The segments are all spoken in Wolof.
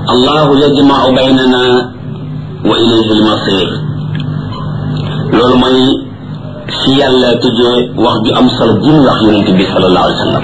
allahu yajmau baynana wa ilayhi almasir loolu mooy si yàlla tëjee wax ju am solo ji mu wax yonente bi salallahu alayhi wa sallam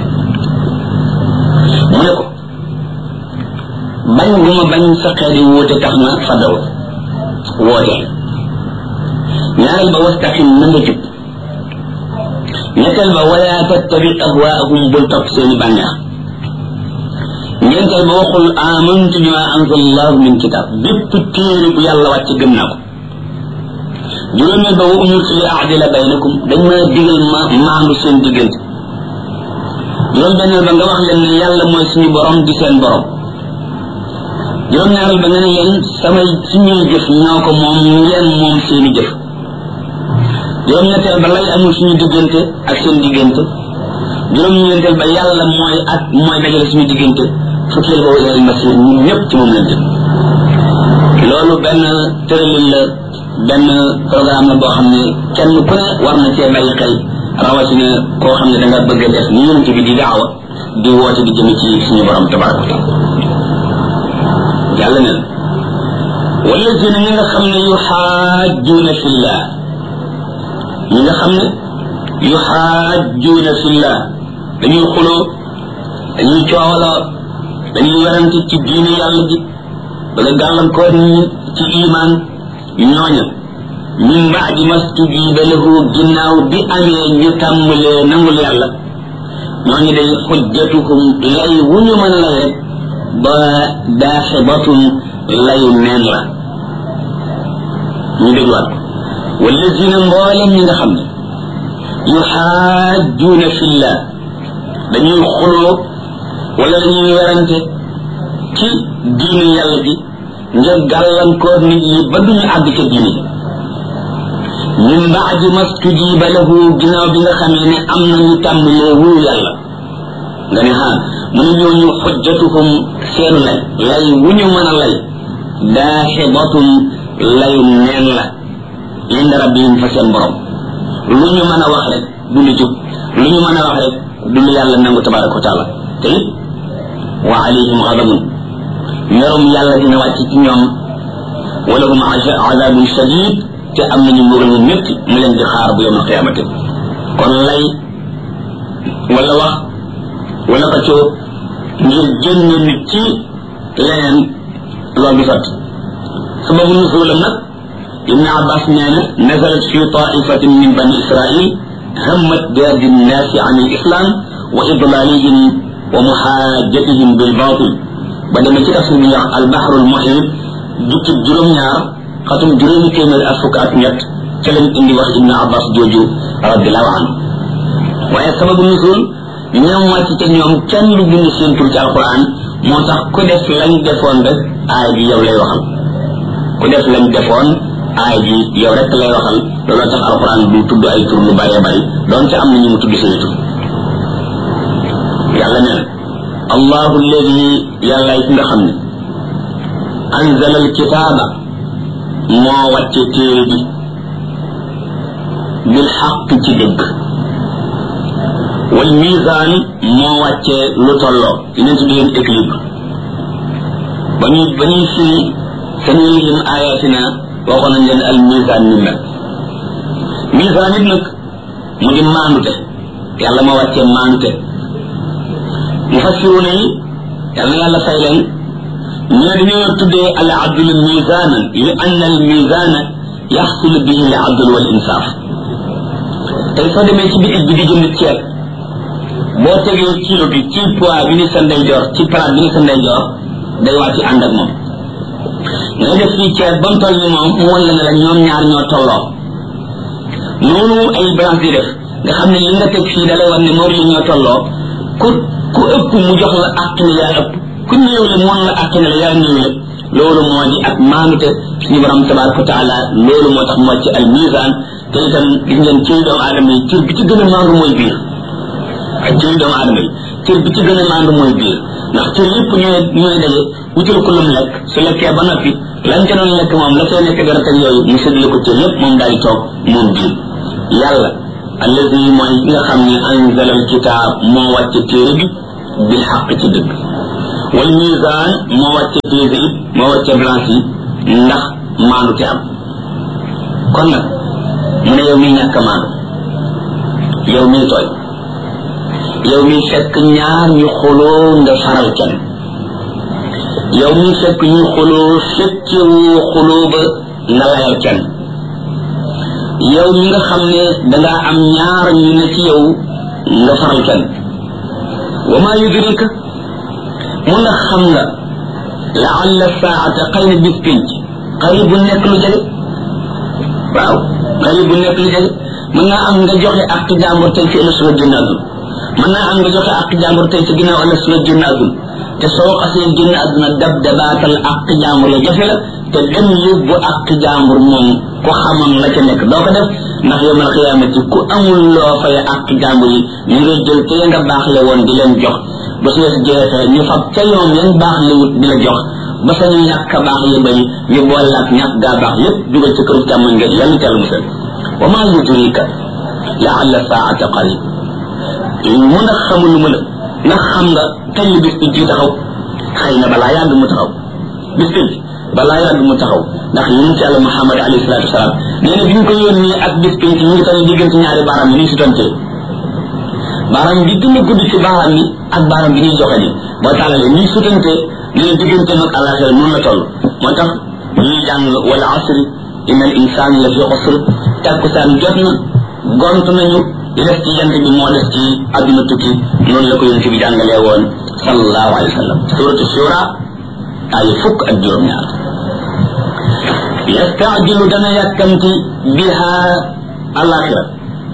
mu ne ko bañ gu ma bañ sa xeet yi wóote tax na fadaw woote ñaareel ba wastaqim na nga jub ñetteel ba wala tattabi ahwaahum bul topp seeni bànneex ñeenteel ba waxul amantu bima anzala allahu min kitab bépp téere bu yàlla wàcc gëm naa ko juróomeel ba wa umirtu li aadila baynakum dañ ma digal ma maandu seen diggante juróom benneel ba nga wax leen ne yàlla mooy suñu borom di seen borom juróom ñaareel ba nga ne leen samay suñuy jëf ñoo ko moom ngeen moom seeni jëf juróom ñetteel ba lay amul suñu diggante ak seen diggante juróom ñeenteel ba yàlla mooy ak mooy dajale suñu diggante fukkeel ba wa ilal masir ñun ñëpp ci moom lañ jëm loolu benn tëralin la benn programme la boo xam ne kenn ku ne war na cee bàyyi xel rawatina koo xam ne da nga bëgg a def ni yonent bi di daawa di woote di jëm ci suñu borom tabaraka wa taala yàlla ne wallazina ñi nga xam ne yuxaajuuna fillah ñi nga xam ne yuxaajuuna fillah dañuy xuloo dañuy coowaloo dañuy werante ci diine yàlla ji bëgg a gàllankoor ñi ci iman ñooña min baadi mastujiba lahu ginnaaw bi amee ñu tàmbalee nangul yàlla ñooñu day xujjatuhum lay wu ñu mën lay rek ba daaxibatun layu neen la ñu dégluwaat ko wallazina mboolem ñi nga xam ne yuxaajuuna fillah dañuy xuloo wala dañuy werante ci diine yàlla ji ngir gàllankoor nit ñi ba duñu àgg ca diine min baadi mastujiba lahu ginnaaw bi nga xamee ne am nañu tàmbalee wuyu yàlla nga ne ha mu ne ñooñu xujjatuhum seenu lay lay wu ñu mën a lay daaxibatun layu neen la inda rabbihim fa seen borom lu ñu mën a wax rek du lu jub lu ñu mën a wax rek du lu yàlla nangu tabaraka wa taala te it wa alayhim xadabun merum yàlla dina wàcc ci ñoom wala hum azabun shadid te am nañu mbugal mu métti mu leen di xaar bu yawmal qiyaamati kon lay wala wax wala xëccoo ngir génne nit ci leneen loolu du sotti sababu nuzulam nag ibn abbas nee na nazalat fi taifatin min bani israil hammat biardi nnaasi an alislam wa idlalihim wa muhajatihim bilbatil ba demee ci tafsir bi ñuy wax albaxru almuhit jukkib juróom-ñaar xatum juróomi téeméer ak fukk ak ñett ca lañ indi wax ibn abbas jooju radiallahu anhu waaye sababu nusul ñoom wàcc ca ñoom kenn lu bind seen tur ci alquran moo tax ku def lañ defoon rek aay bi yow lay waxal ku def lañ defoon aay bi yow rek lay waxal looloo tax alquran du tudd ay tur lu bëree bëri doon ca am na ñu mu tudd seen tur yàlla nee na allahu alladi yàlla yi nga xam ne anzala alkitaaba moo wàcce téere bi bil xaq ci dëgg wal misaan moo wàcce lu tolloo dinañ tudd leen équilibre ba ñuy ba ñuy firi sanurihim ayatina waxoon nañ leen al misaan ni mel misaan it nag mu di maandute yàlla moo wàcce maandute mufassiruna yi yàlla yàlla fay leen ñu ne dañoo tuddee al adl misanan li anna al misana yaxsul bihi al adl wal insaf tey soo demee ci bitig bi di jënd ceeb boo tegee kilo bi ci poids bi ni sa ndeyjoor ci palaat bi ni sa ndeyjoor day wàcc ànd ak moom ngay def fii ceeb ba mu toll ni moom mu wan la ne la ñoom ñaar ñoo tolloo noonu ay balance di def nga xam ne li nga teg fii da lay wan ne moom li ñoo tolloo ku ku ëpp mu jox la àq ne yaa ëpp ku néew le moon la àq ne la yaa néew le loolu moo di ak maanute suñu borom tabaraka wa taala loolu moo tax moo ci al misaan te itam gis ngeen ci doomu aadama yi cër bi ci gën a maandu mooy biir ak cër doomu aadama yi cër bi ci gën a maandu mooy biir ndax cër yëpp ñooy ñooy daje wutal ko lum lekk su lekkee ba noppi lañ ca doon lekk moom la cay nekk dara teg yooyu mu séddale ko cër yëpp moom daal di toog moom biir yàlla allazi mooy nga xam ne anzala al kitaab moo wàcce téere bi bil xaq ci dëgg wal misaan moo wàcce piège yi moo wàcce balance yi ndax maandu te am kon nag mu ne yow miy ñàkk maandu yow miy tooy yow miy fekk ñaar ñu xuloo nga faral kenn yow miy fekk ñu xuloo fekkewoo xuloo ba nga layal kenn yow mi nga xam ne dangaa am ñaar ñu ne ci yow nga faral kenn wa maa yudrika mu ndax xam nga laalla saata xëy na bis pinc xëy bu nekk lu jege waaw xëy bu nekk lu jege mën naa am nga joxe ak jàmbur tey ci ëllëg suba génn àdduna mën naa am nga joxe ak jàmbur tey ci ginnaaw ëllëg suba génn àdduna te soo xasee génn àdduna dab dabaatal ak jàmbur ya jafe la te dem yóbbu ak jàmbur moom ku xamoon la ca nekk doo ko def ndax yomal xiyaamati ku amul loo fay ak jàmbur yi ñu ngay jël te nga baax le woon di leen jox ba su wees jeexee ñu fab ca yoon yan baax le wut di la jox ba sa ñu ñàkk baax yi bari ñu boole ak ñàkk gaa baax yépp dugal ci këru càmmoñ nga yàlla teel musal wa maa yudrika laalla saata qarib mu ndax xamul lu mu la ndax xam nga kañ la bis bi ji taxaw xëy na balaa yàgg mu taxaw bis bi balaa yàgg mu taxaw ndax yonent yàlla Muhammad alayhi salaatu wasalaam nee na bi ñu ko yónnee ak bis bi ñu ngi tane diggante ñaari baaraam yi ni si tontee baaraam bi gën a gudd ci baaraam yi ak baaraam bi ñuy joxe ni boo tàllalee ni sutantee nee na diggante mag àllaaxira noonu la toll moo tax ñuy jàng wala asri inna al insaan la fi xusr tàkkusaan jot na gont nañu li des ci jant bi moo des ci àdduna tukki noonu la ko yonent bi jàngalee woon sallallahu alayhi wa sallam suratu shura ay fukk ak juróom-ñaar yastaajilu dana yàkkamti biha alaxira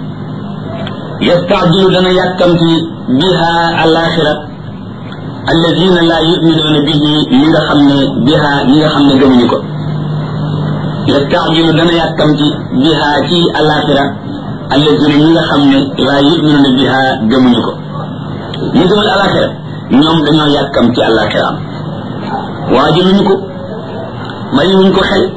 yastaajilu dana yàkkamti biha alaxira alladina laa yuminuuna bihi ñi nga xam ne biha ñi nga xam ne gëmuñu ko yastaajilu dana yàkkamti biha ci alaxira alladina ñi nga xam ne laa yuminuuna biha gëmuñu ko ñi gëmul alaxira ñoom dañoo yàkkamti alaxiraam waajaluñu ko bàyyiwuñ ko xel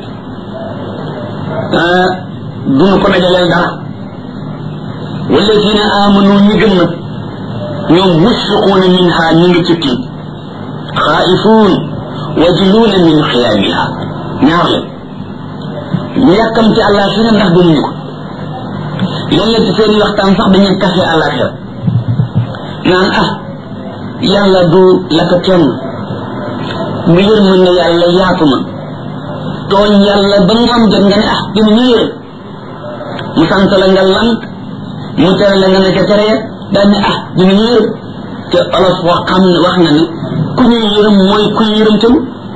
duñu ko dajaleel dara walladina amanu ñi gëm nag ñoom musfiquuna minha ñu ngi ci tiit xaa'ifuun wajiluuna min xiyaamiha ñaar leen ñu yàkkamti àllaaxira ndax gëmuñu ko léeg-léeg ci seen waxtaan sax dañuy kafe àllaaxira naan ah yàlla du la ko kenn bu yërmën ne yàlla yaatu na tooñ yàlla ba ngoon jot nga ne ah dina ñu yërëm mu sant la nga lank mu tere la nga ne ca tere daal ne ah dina ñu yërëm te olof wax xam ne wax na ne ku ñuy yërëm mooy ku yërëm tam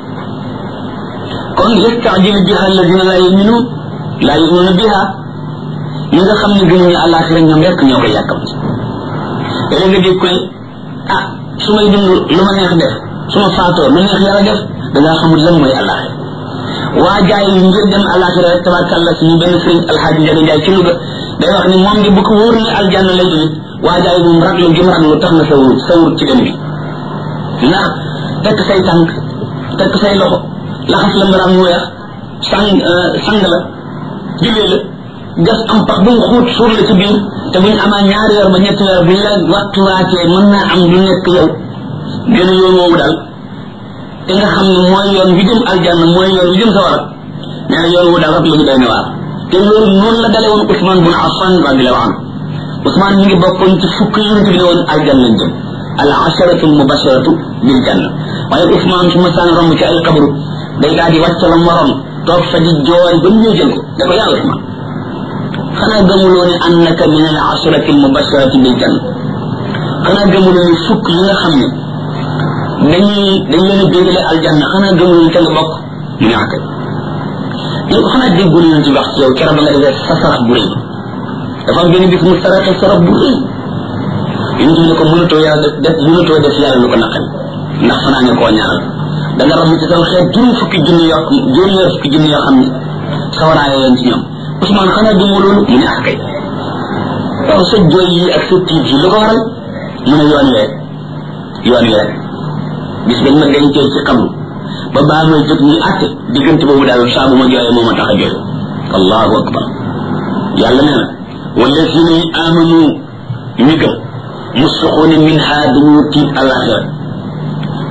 kon yastaajilu biha alladina laa yuminuun laa yuminuuna biha ñi nga xam ne gëmuñu àllaaxira ñoom rek ñoo koy yàkkamti léeg nga dégg ko ne ah su may dund lu ma neex def su ma faatoo lu neex yàlla def da ngaa xamul lan mooy àllaaxira waa jaay yi ngir dem àllaaxira rek tabarkàlla suñu benn sëriñ alxaaji njaga njaay ci Louga day wax ni moom di bu ko wóor ne aljanna lay jóge waa jaay moom raglu gi mu raglu tax na sa wut sa wut ci dem bi ndax tekk say tànk tekk say loxo laxas la mbaraam mu weex sang sang la jullee la gas am pax bu mu xuut suur la ci biir te buñ amaa ñaari weer ba ñetti weer buñ la waxtuwaatee mën naa am lu nekk yow gën a yoon woowu daal te nga xam ne mooy yoon wi jëm aljanna mooy yoon wi jëm sawara nee na yoon wu daal rab la ñu doy na waar te loolu noonu la dale woon Ousmane bun Affan radiallahu anhu Ousmane mi ngi bokkoon ci fukk yonent bi ne woon aljanna lañ jëm al asharatu mubasharatu bil janna waaye Ousmane su ma saan romb ci ay xabru day daal di wàcc la morom toog fa di jooy ba ñu jël ko da ko yaa Ousmane xanaa gëmuloo ne annaka min al asharati al mubasharati bil janna xanaa gëmuloo ne fukk yi nga xam ne dañuy dañ leen a bégale aljanna xanaa gëmul ñu ca nga bokk mu ne akay yow xanaa déggul ñu ci wax ci yow keroog ba nga defee sa sarax bu rëy dafa am benn bis mu saraxe sarax bu rëy yonent bi ne ko mënatoo yàlla def def mënatoo def yàlla lu ko naqari ndax fanaa ne koo ñaanal da nga ram ci saw xeet juróom fukki junni yoo juróom ñaar fukki junni yoo xam ne sawaraaye leen ci ñoom Ousmane xanaa gëmoo loolu mu ne akay waaw sa jooy yi ak sa tiit yi lu ko waral mu ne yoon wee yoon wee bis bañ ma dencee ci xabru ba baa may jóg ñu àtte diggante boobu daal saa bu ma jooyee moo ma tax a jooy allahu akbar yàlla nee na walladina amanu ñu gëm musfiquuna minha dañu tiit alaxira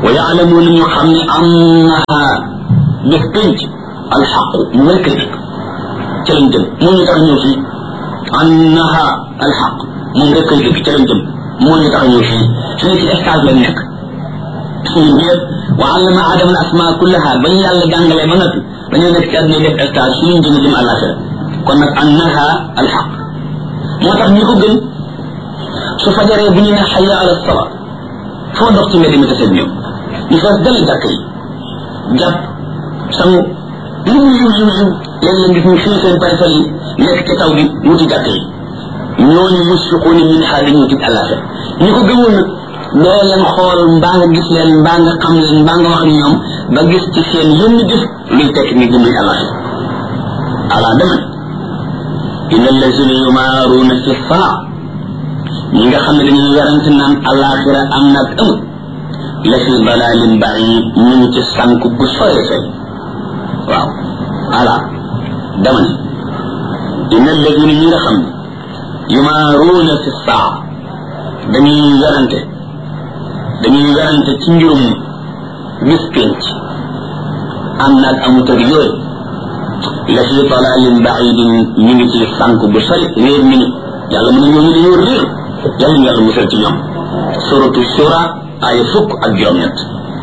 wa yaalamuuna ñu xam ne annaha bés pénc alxaqu mu rekk dëgg ca lañ jëm moo ñu tax ñëw fii annaha alxaq moom rekk dëgg ca lañ jëm moo ñu tax ñëw fii fi ne ci stage lañ nekk suñu ñëpp wa allama adama al asma kullaha ba ñu yàlla jàngalee ba noppi dañoo nekk ci àdduna def stage suñu jëm jëm àllaaxira kon nag annaha alxaq moo tax ñi ko gën su fajaree bu ñu ne xaya ala sala foo dox ci mbedd mi taseeg ñoom ñu fees dal jàkk yi jàpp sangu lu mu yiw yiw yiw léeg-léeg gis ñu fii seen parasol yi nekk ci taw bi wuti jàkk yi ñooñu musfiquuna min ha dañu tit àllaaxira ñi ko gëmoon nag doo leen xool mbaa nga gis leen mbaa nga xam leen mbaa nga wax ak ñoom ba gis ci seen yenn jëf luy tekk ni gëmuñ àllaaxira ala dama inna allazina yumaaruuna fi saa ñi nga xam ne dañuy werante naan àllaaxira am nag amut la fi dalalin baid ñu ngi ci sànk bu sore sore waaw ala dama ne inna allazina ñi nga xam ne yumaaruuna fi saa dañuy werante dañuy werante ci mbirum bis pénc am naag amut ak yooyu la fi dalalin baidin ñu ngi ci sànk bu sori réer mi ni yàlla mu ne ñooñu dañoo réer yàlla ñu yàlla musal ci ñoom suratu shura ay fukk ak juróom-ñett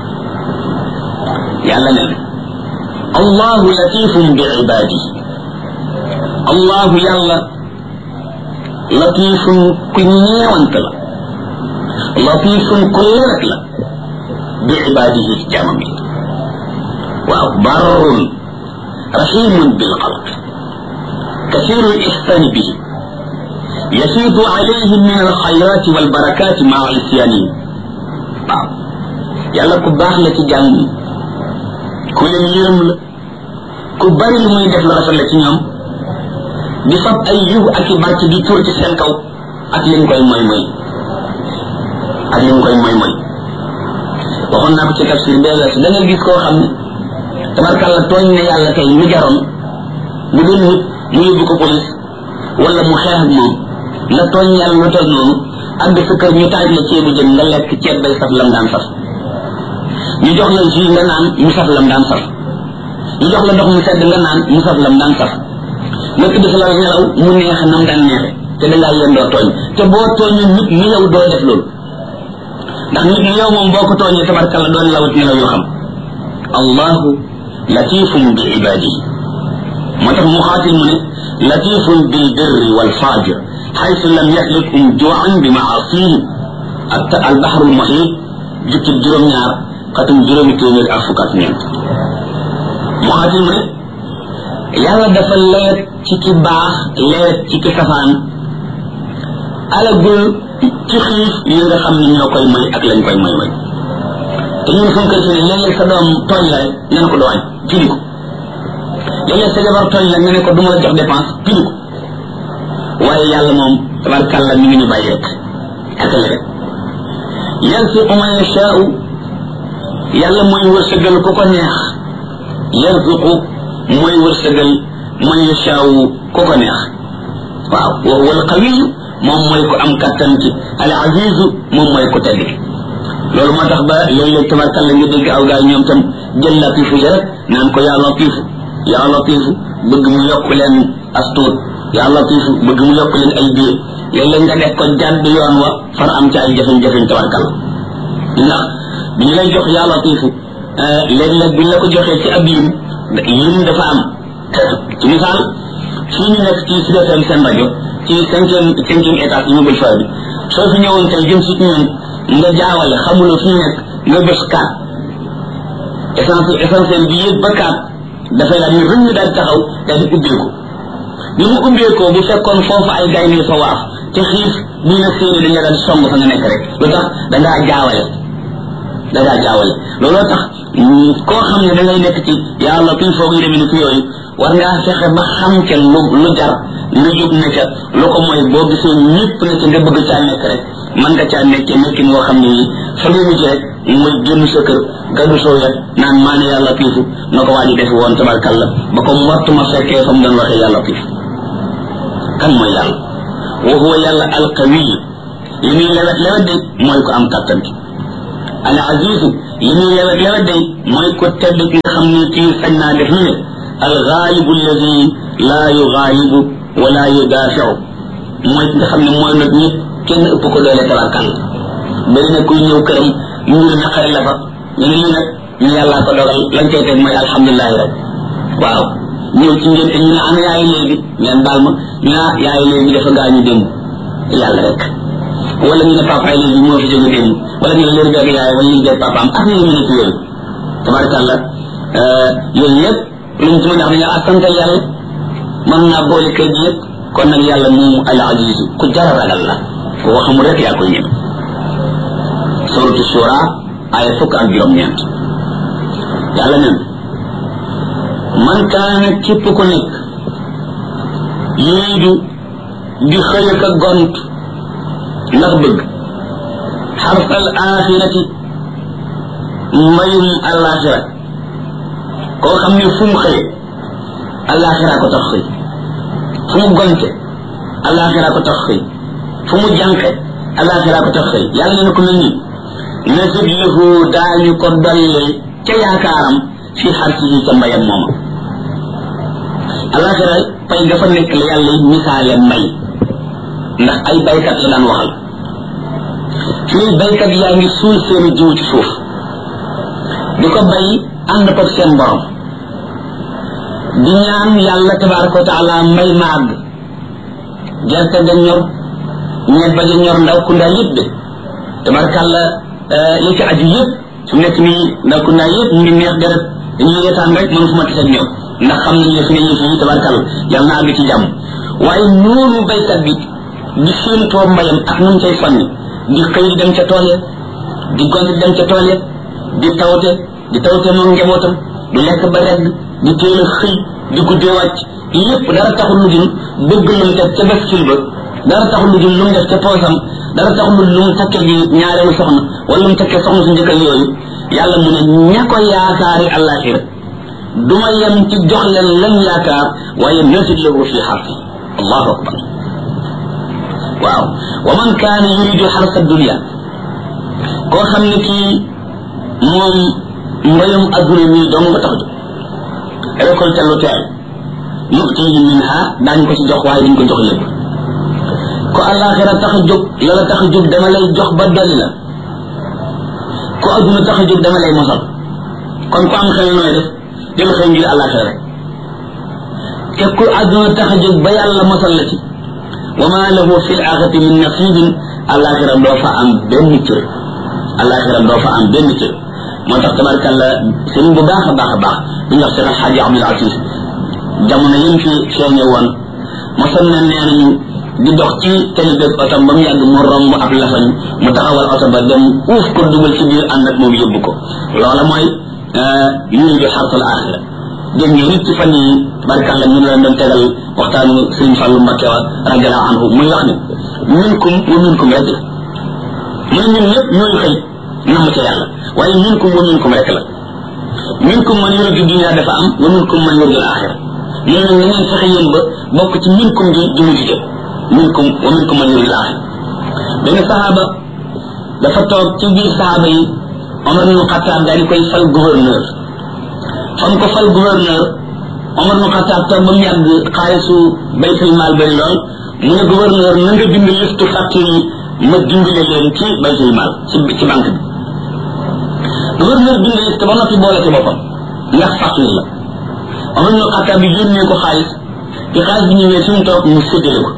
yàlla ne allahu latifun bi ibadihi allahu yàlla latifun ku ñeewant la latifun ku lewet la bi ibadihi ci jaamam yi waaw barrun rahimun bil xalq كثير الإحسان به يفيض عليهم من الخيرات والبركات مع عصيانهم waaw yàlla ku baax la ci jàmm yi ku leen yërëm la ku bari lu muy def la rafet la ci ñoom di fab ay yiw ak i barke di tur ci seen kaw ak li koy moy moy ak li koy moy moy waxoon naa ko ci tafsir bee weesu da ngay gis koo xam ne tabarkàlla tooñ ne yàlla tey mu jaroon bu doon nit mu yóbbu ko police wala mu xeex ak moom nga tooñ yàlla lu toll noonu àgg sa kër ñu taaj la ceebu jën nga lekk ceeb bay saf lam daan saf ñu jox la jus nga naan mu saf lam daan saf ñu jox la ndox mu sedd nga naan mu saf lam daan saf nga tëdd fa la nelaw mu neex nam daan neexe te da ngaa yendoo tooñ te boo tooñee nit ni yow doo def loolu ndax nit ni yow moom boo ko tooñee tabarkalla doon lawat nelaw yoo xam allahu latifun bi ibadihi moo tax mu xaatil mu ne latifun bil birri wal fajir حيث لم يهلكهم جوعا بمعاصيه البحر المحيط جبت جروم ñaar xatum juróomi téeméer ak fukk ak ñeent muxaatil mu ne yàlla dafa leet ci ki baax leet ci ki safaan alagul ci xiif yi nga xam ne ñoo koy may ak lañ koy may may te ñun suñ kër fi ne léeg-léeg sa doom tooñ la rek nga ne ko dooñ pili ko léeg-léeg sa jabar tooñ la nga ne ko du ma la jox dépense pili ko waaye yàlla moom tabarkàlla mi ngi ñu bàyyi rek ak la rek yarzuqu man yashaau yàlla mooy wërsëgal ku ko neex yarzuqu mooy wërsëgal man yashaau ku ko neex waaw wa huwa alqawiyu moom mooy ku am kattan ci al azizu moom mooy ku tedd ki loolu moo tax ba léeg-léeg tabarkàlla nga dégg aw gaay ñoom tam jël latifu ji rek naan ko yaa latifu yaa latifu bëgg mu yokk leen astuut yaa latifu bëgg mu yokk leen ay biir léeg-léeg nga def ko jàdd yoon wa far am ci ay jafe-jafe tabarkal ndax bi ñu lay jox yaa latifu léeg-léeg bu ñu la ko joxee ci ab lim lim dafa am ci misaal fii ñu nekk ci Sud FM seen rajo ci cinquième cinquième étage immeuble fa bi soo fi ñëwoon tey jëm si ñun nga jaawale xamuloo fi ñu nekk nga bés kaat essentiel essentiel bi yëpp ba kaat dafay daal ni rëñ daal taxaw daal di ubbeeku bi mu ubbeekoo bu fekkoon foofu ay gaynde fa waaf te xiif bu la séeni dañ la daan song fa nga nekk rek lu tax dangaa jaawale dangaa jaawale looloo tax koo xam ne da ngay nekk ci yàlla kuy foog yu demee ni fi yooyu war ngaa fexe ba xam ca lu lu jar lu jóg ne ca lu ko mooy boo gisee ñëpp ne ca nga bëgg caa nekk rek man nga caa nekkee nekkin woo xam ne yi fa ngay mujj rek muy génn sa kër gadu soo yet naan maa ne yàlla piifu na ko waa ji defe woon tabarkalla ba ko mottuma fekkee fa mu doon waxee yàlla piifu kan mooy yàlla wa huwa yàlla alqawiy li muy lewet lewet de mooy ko am kàttan ki al azizu li muy lewet lewet day mooy ko tedd ki nga xam ne kii sañ naa def lu ne al gaalibu alladi laa yugaalibu wala yudaafiu mooy ki nga xam ne mooy nag ñëpp kenn ëpp ko doole tabarkal bari na kuy ñëw këram mbir naqari la fa ñu ne lii nag ñu yàllaa ko dogal lañ koy teg mooy alhamdulilahi rek waaw ñëw ci ngeen ñu ne ana yaay léegi ngeen baal ma ñu ne yaay léegi dafa gaañu démb yàlla rek wala ñu ne papa léegi moo fi jóge démb wala ñu ne léegi beeg yaay wala ñu beeg papaam ak ñu mën a ci yooyu tabarakàllah yooyu yëpp luñ ci mën a wax dañu ak sant yàlla mën naa boole kër gi yëpp kon nag yàlla moomu al aziz ku jara ragal la ku waxamul rek yaa koy ñëw suratu shura ay fukk ak juróom-ñeent yàlla nen man kaana képp ku nekk yuriidu di xëy ak a gont ndax bëgg xarsal axirati mbayum alaxira koo xam ne fu mu xëye alaxira ko tax xëy fu mu gonte alaxira ko tax xëy fu mu jànqe alaxira ko tax xëy yàlla ne ko mel nii nasib lahu daañu ko dolli ca yaakaaram fi xarsihi ca mbayam mooma alaxira pay dafa nekk la yàlla misaale mbay ndax ay baykat la daan waxal fii baykat yaa ngi suul seeni jiw ci suuf di ko bay ànd ko seen borom di ñaan yàlla tabaraka wa taala mbay maag gerte ga ñor ñebe ga ñor ndaw ku ndaa yëpp de tabarakàlla li ci aju yëpp su nekk nii ndaw ku ndaa yëpp ñu ngi neex deret dañuy reetaan rek man fu ma tisee ñoom ndax xam nañ ne fi ne yëf yi tabarakàlla yàlla na àgg ci jàmm waaye noonu baykat bi di séentoo mbayam ak nu mu cay sonni di xëy di dem ca tool ya di gont di dem ca tool ya di tawte di tawte moom njabootam du lekk ba regg di teel a xëy di guddee wàcc yépp dara taxul lu dul bëgg lu mu def ca bascule ba dara taxul lu dul lu mu def ca poosam dara taxul lu mu takkee ji ñaareelu soxna wala lu mu takkee soxna su njëkkal yooyu yàlla mu ne ña ko yaakaari àllaaxira du ma yem ci jox leen lañ yaakaar waaye nasid lahu fi xarfi allahu akbar waaw wa man kaana yuridu xarsa dunia koo xam ne kii moom mbayum adduna mii dong nga tax jóg récolte lu teel nutihi minha daañu ko ci jox waaye duñ ko jox lépp ko alaxira tax a jóg la la tax a jóg dama lay jox ba dolli la ko adduna tax a jóg dama lay mosal kon ku am xel nooy def dem xëy ngir alaxira rek te ku adduna tax a jóg ba yàlla mosal la ci wa ma lahu fi l-axirati min nasibin alaxira doo fa am benn cër alaxira doo fa am benn cër moo tax tabarkalla sëriñ bu baax a baax a baax bi ñu wax Cheikh Alxaaji Abdul Aziz jamono yim fi feeñe woon mosoon na nee nañu di dox ci tali beeg oto ba mu yàgg mu romb ab lafañ mu taxawal oto ba dem uuf ko dugal ci biir ànd ak moom yóbbu ko loola mooy yuridu xartal axira dégg ngeen nit ci fan yi tabarkalla ñu la doon tegal waxtaanu sëriñ Fàllu Mbakke wa radiallahu anhu muy wax ne minkum wa minkum rek la mu ne ñun ñëpp ñooy xëy namm ca yàlla waaye minkum wa minkum rek la minkum man yuridu dunia dafa am wa minkum man yuridu axira ñu ne na ngeen fexe yéen ba bokk ci minkum ji ji mu jigéen minkum wa minkum man yuridu axira benn saxaaba dafa toog ci biir saxaaba yi Omar ibnu Xataab daal di koy fal gouverneur fam ko fal gouverneur Omar ibnu Xataab toog ba mu yàgg xaalisu baytul maal bari lool mu ne gouverneur na nga bind listu facture yi ma dimbale leen ci baytul maal ci ci banque bi gouverneur bind liste ba noppi boole ci boppam ndax facture la Omar ibnu Xataab bi yónnee ko xaalis bi xaalis bi ñëwee fi mu toog mu séddale ko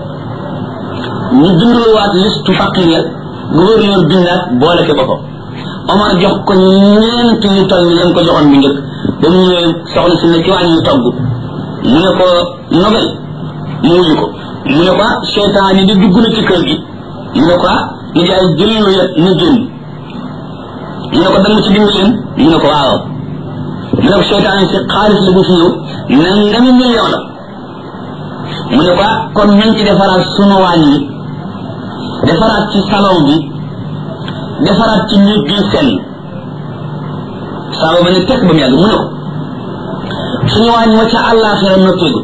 ñu binduluwaat listu facture ya gouverneur bindaat boole ci boppam Omar jox ko ñeent yu toll ni lañ ko joxoon bu njëkk ba mu ñëwee soxna si ne ci wàññi togg mu ne ko nobel mu wuyu ko mu ne ko seytaan yi di dugg na ci kër gi mu ne ko ni jaay jël lu yet na génn mu ne ko dama ci dimbali leen mu ne ko waaw mu ne ko seytaan yi si xaalis la bu fi ñëw nangami million la mu ne ko kon nañ ci defaraat sunu wàññi defaraat ci salon bi defaraat ci nit bi seen saaba ba ne tekk ba mu yàgg mu ne ko suñu waañ ma ca àllaaxira noppeegu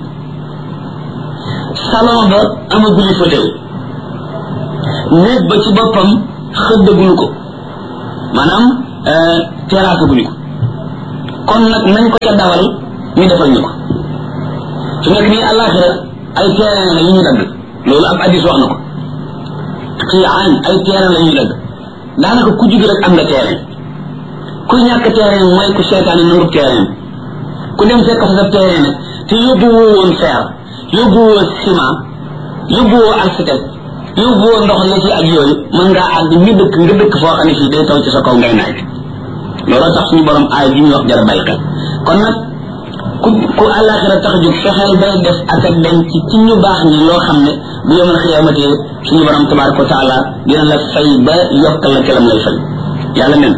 salon ba amaguli fauteuil néeg ba ci boppam xëddaguñu ko maanaam terrasse guñu ko kon nag nañ ko ca dawal ñu defal ñu ko su nekk nii àllaaxira ay terrain la yu ñu dagg loolu ab addis wax na ko ci aan ay terrain la ñuy dagg daanaka ku jug rek am nga terrain ku ñàkk terrain mooy ku seetaane nangu terrain ku dem fekk fa sa terrain nag te yóbbu woo woon fer yóbbu woo ciment yóbbu woo architecte yóbbu woo ndox la ci ak yooyu mën ngaa àgg ñu dëkk nga dëkk foo xam ne fii day taw ci sa kaw ngay naaj looloo tax suñu borom aay bi ñuy wax jara bàyyi xel kon nag ku ku àllaaxira tax jóg fexeel bay def ak ak dem ci ci ñu baax ñi loo xam ne bu yomal xiyamatee suñu borom tabaraka wa taala dina la fay ba yokkal la kelam lay fay yàlla nen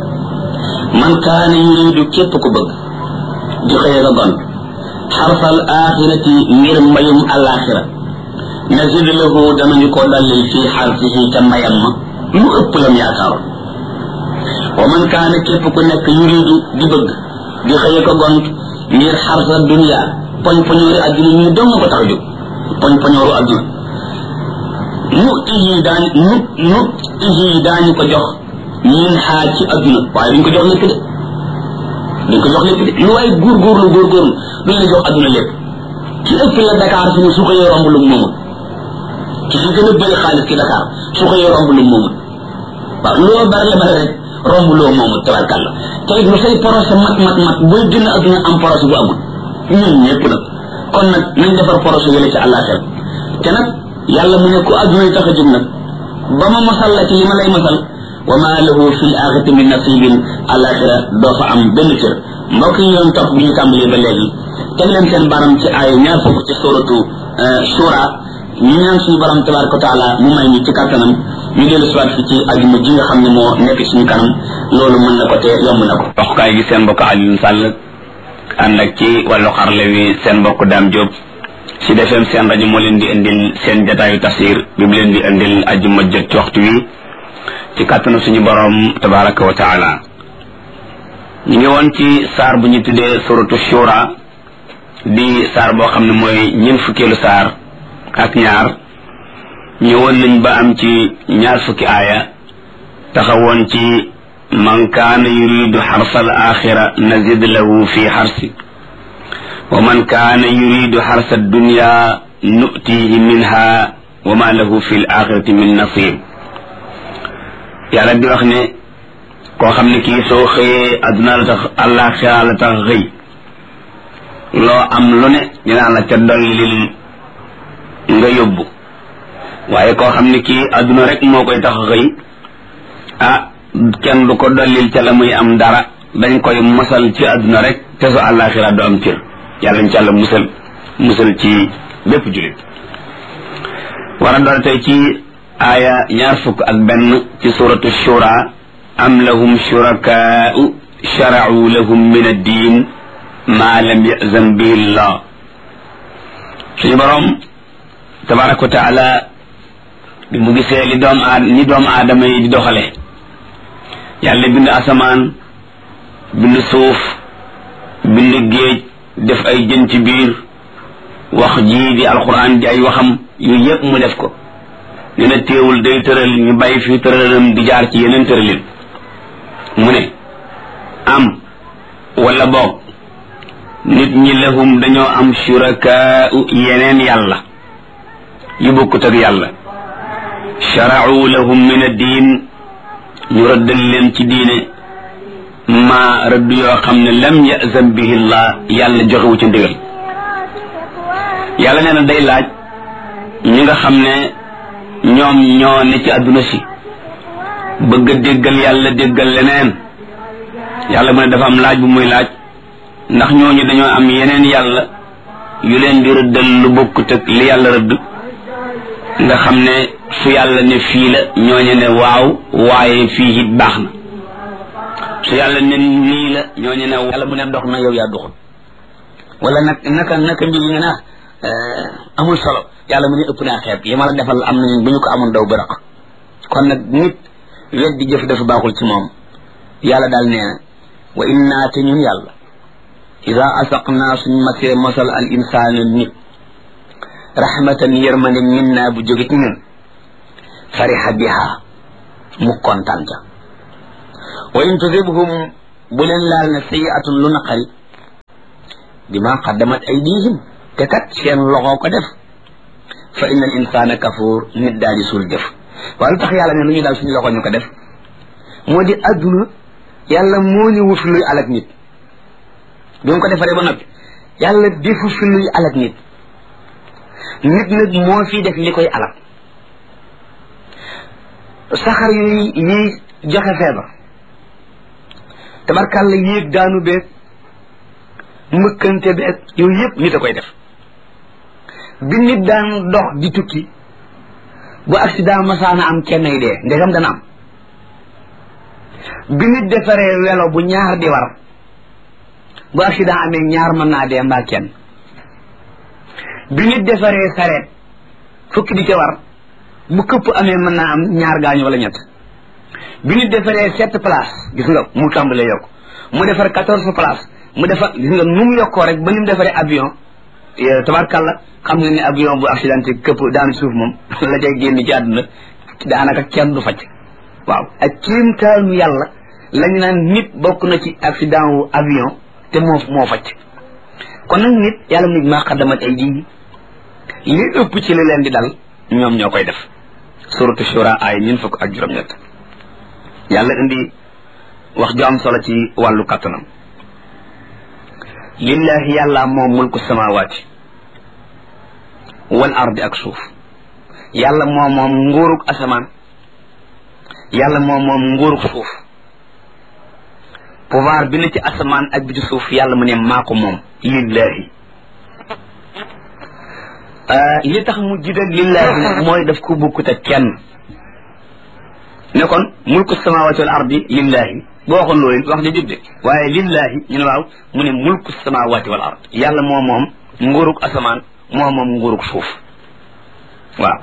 man kaana yuridu képp ku bëgg di xëy nga gont xarfal axirati ngir mbayum àllaaxira nazid lahu danañu ko dallil fii xarfihi ca mbayam ma lu ëpp lam yaakaaroon wa man kaana képp ku nekk yuridu di bëgg di xëy ko gont ngir xarfa dunia poñ poñoori adduna ñu dong ko tax a jóg poñ poñooru adduna nu iji daañ nu nu iji daañu ko jox min xaa ci adduna waaye duñ ko jox lépp de duñ ko jox lépp de lu waay góorgóorlu góorgóorlu duñ la jox adduna lépp ci ëpp la Dakar fi mu su ko romb lu moomul ci fi gën a bëri xaalis ci Dakar su ko romb lu moomul waaw loo bari la bari rek romb loo moomul tabarkàlla te it lu say projet mat mat mat booy gën a adduna am projet bu amul ñun ñëpp nag kon nag nañ defar projet yële ci àllaaxira te nag yàlla mu ne ku adduna yi tax a jóg nag ba ma masal la ci li ma lay masal wa ma lahu fi l axirati min nasibin àllaaxira doo fa am benn cër mbokk yi yoon topp bi ñu tàmbalee ba léegi teg leen seen baram ci aaya ñaar fukk ci suratu shura ñu ñaan suñu borom tabaraka wa taala mu may ñu ci kàttanam ñu dellu siwaat fi ci ajuma ji nga xam ne moo nekk suñu kanam loolu mën na ko te yomb na ko waxukaay gi seen mbokk Alioune Sall ànd ak ci wàllu xarle wi seen mbokk Dame Diop si defeem seen rajo moo leen di indil seen jataayu tafsir bi mu leen di indil ajuma jot ci waxtu wi ci kàttanu suñu borom tabaraka wa taala ñu ngi woon ci saar bu ñu tuddee suratu shura di saar boo xam ne mooy ñeent fukkeelu saar ak ñaar ñëwoon nañ ba am ci ñaar fukki aaya taxawoon ci man kaana yuridu xarsa al axira nazid lahu fi xarsi wa man kaana yuridu xarsa dunya nutihi minha wa ma lahu fi l axirati min nasib yàlla di wax ne koo xam ne kii soo xëyee adduna la tax àllaaxira la tax xëy loo am lu ne ñu naan la ca dollil nga yóbbu waaye koo xam ne kii adduna rek moo koy tax xëy ah kenn du ko dollil ca la muy am dara dañ koy masal ci adduna rek te su àllaaxira du am cër yàlla ñu ci àlla musal musal ci bépp jullit war a doon tey ci aaya ñaar fukk ak benn ci suratu shura am lahum shurakaa'u shara'u lahum min ad-diin maa lam yazan bihi llah suñu borom tabaraka wa taala bi mu gisee li doom aad ni doomu aadama yi di doxale yàlla bind asamaan bind suuf bind géej def ay jën ci biir wax ji di alquran di ay waxam yu yëpp mu def ko nee na téewul day tëral ñu bàyyi fi tëralam di jaar ci yeneen tëralin mu ne am wala boog nit ñi lahum dañoo am shurakaa'u yeneen yàlla yu bokkut ak yàlla shara'u lahum min ad-diin ñu rëddal leen ci diine ma rëdd yoo xam ne lam yazan bihi llah yàlla joxewu ci ndigal yàlla nee na day laaj ñi nga xam ne ñoom ñoo ne ci àdduna si bëgg a déggal yàlla déggal leneen yàlla mu ne dafa am laaj bu muy laaj ndax ñooñu dañoo am yeneen yàlla yu leen di rëddal lu bokkut ak li yàlla rëdd nga xam ne fu yàlla ne fii la ñooñu ne waaw waaye fii it baax na su yàlla ne nii la ñooñu ne yàlla mu ne dox na yow yaa doxul wala nag naka naka mbir yi nga naa amul solo yàlla mu ne ëpp naa xeeb yi ma la defal am nañu bu ñu ko amoon daw bërëq kon nag nit wet di jëf dafa baaxul ci moom yàlla daal nee na wa innaa te ñun yàlla ida asaqnaa suñ masee mosal al insaana nit rahmatan yërmande min naa bu jóge ci ñun fariha biha mu kontaan ca wa in tusibhum bu leen laal na sayiatun lu naqari bima qaddamat aydihim te kat seen loxo ko def fa inna al insana kafuur nit daal di suul jëf waaye lu tax yàlla ne lu ñu daal suñu loxo ñu ko def moo di adduna yàlla moo ñu wut luy alak nit bi mu ko defaree ba noppi yàlla defu fi luy alak nit nit nag moo fi def li koy alak saxar yuy yiy joxe feebar tabarkàlla yéeg daanu beeg mbëkkante beeg yooyu yëpp nit a koy def bi nit daan dox di tukki bu accident masaana am kenn ay dee ndegam dana am bi nit defaree welo bu ñaar di war bu accident amee ñaar mën naa dee mbaa kenn bi nit defaree sareet fukki di ca war bu këpp amee mën naa am ñaar gaañu wala ñett bi nit defaree sept place gis nga mu tàmbalee yokk mu defar quatorze place mu defar gis nga nu mu yokkoo rek ba ni mu defaree avion tabarkàlla xam nga ne avion bu accidenté këpp daanu suuf moom la cay génn ci àdduna daanaka kenn du facc waaw ak kéemtaanu yàlla lañu naan nit bokk na ci accident wu avion te moo moo facc kon nag nit yàlla mu nit maa xaddamat ay ji li ëpp ci li leen di dal ñoom ñoo koy def suratu shura ay ñun fukk ak juróom-ñett yàlla indi wax ju am solo ci wàllu kattanam lillahi yàlla moom mulku samawaati wal ardi ak suuf yàlla moom moom nguurug asamaan yàlla moom moom nguurug suuf pouvoir bi na ci asamaan ak bi ci suuf yàlla mu ne maa ko moom lillahi li tax mu jiital lillahi mooy daf ko bukkut ak kenn ne kon mulku samawati wal ardi lillahi boo waxoon loolu wax ja jubde waaye lillahi ñu ne waaw mu ne mulku samawati wal ard yàlla moo moom nguurug asamaan moo moom nguurug suuf waaw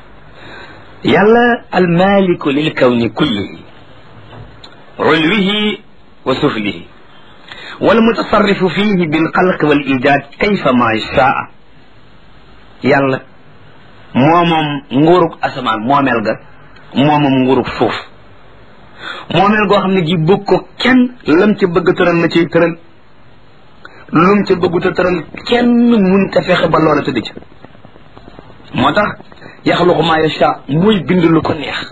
yàlla almaliku lil kawni kullihi ulwihi wa suflihi والمتصرف فيه بالخلق والإيجاد كيفما شاء yàlla moomam nguurug asamaan moomeel ga moomam nguurug suuf moomeel goo xam ne gi bëgg ko kenn lam ca bëgg tëral la ciy tëral lum ca bëggut a tëral kenn mun ta fexe ba loola tëdd ca moo tax yaxluqu maa yasha muy bind lu ko neex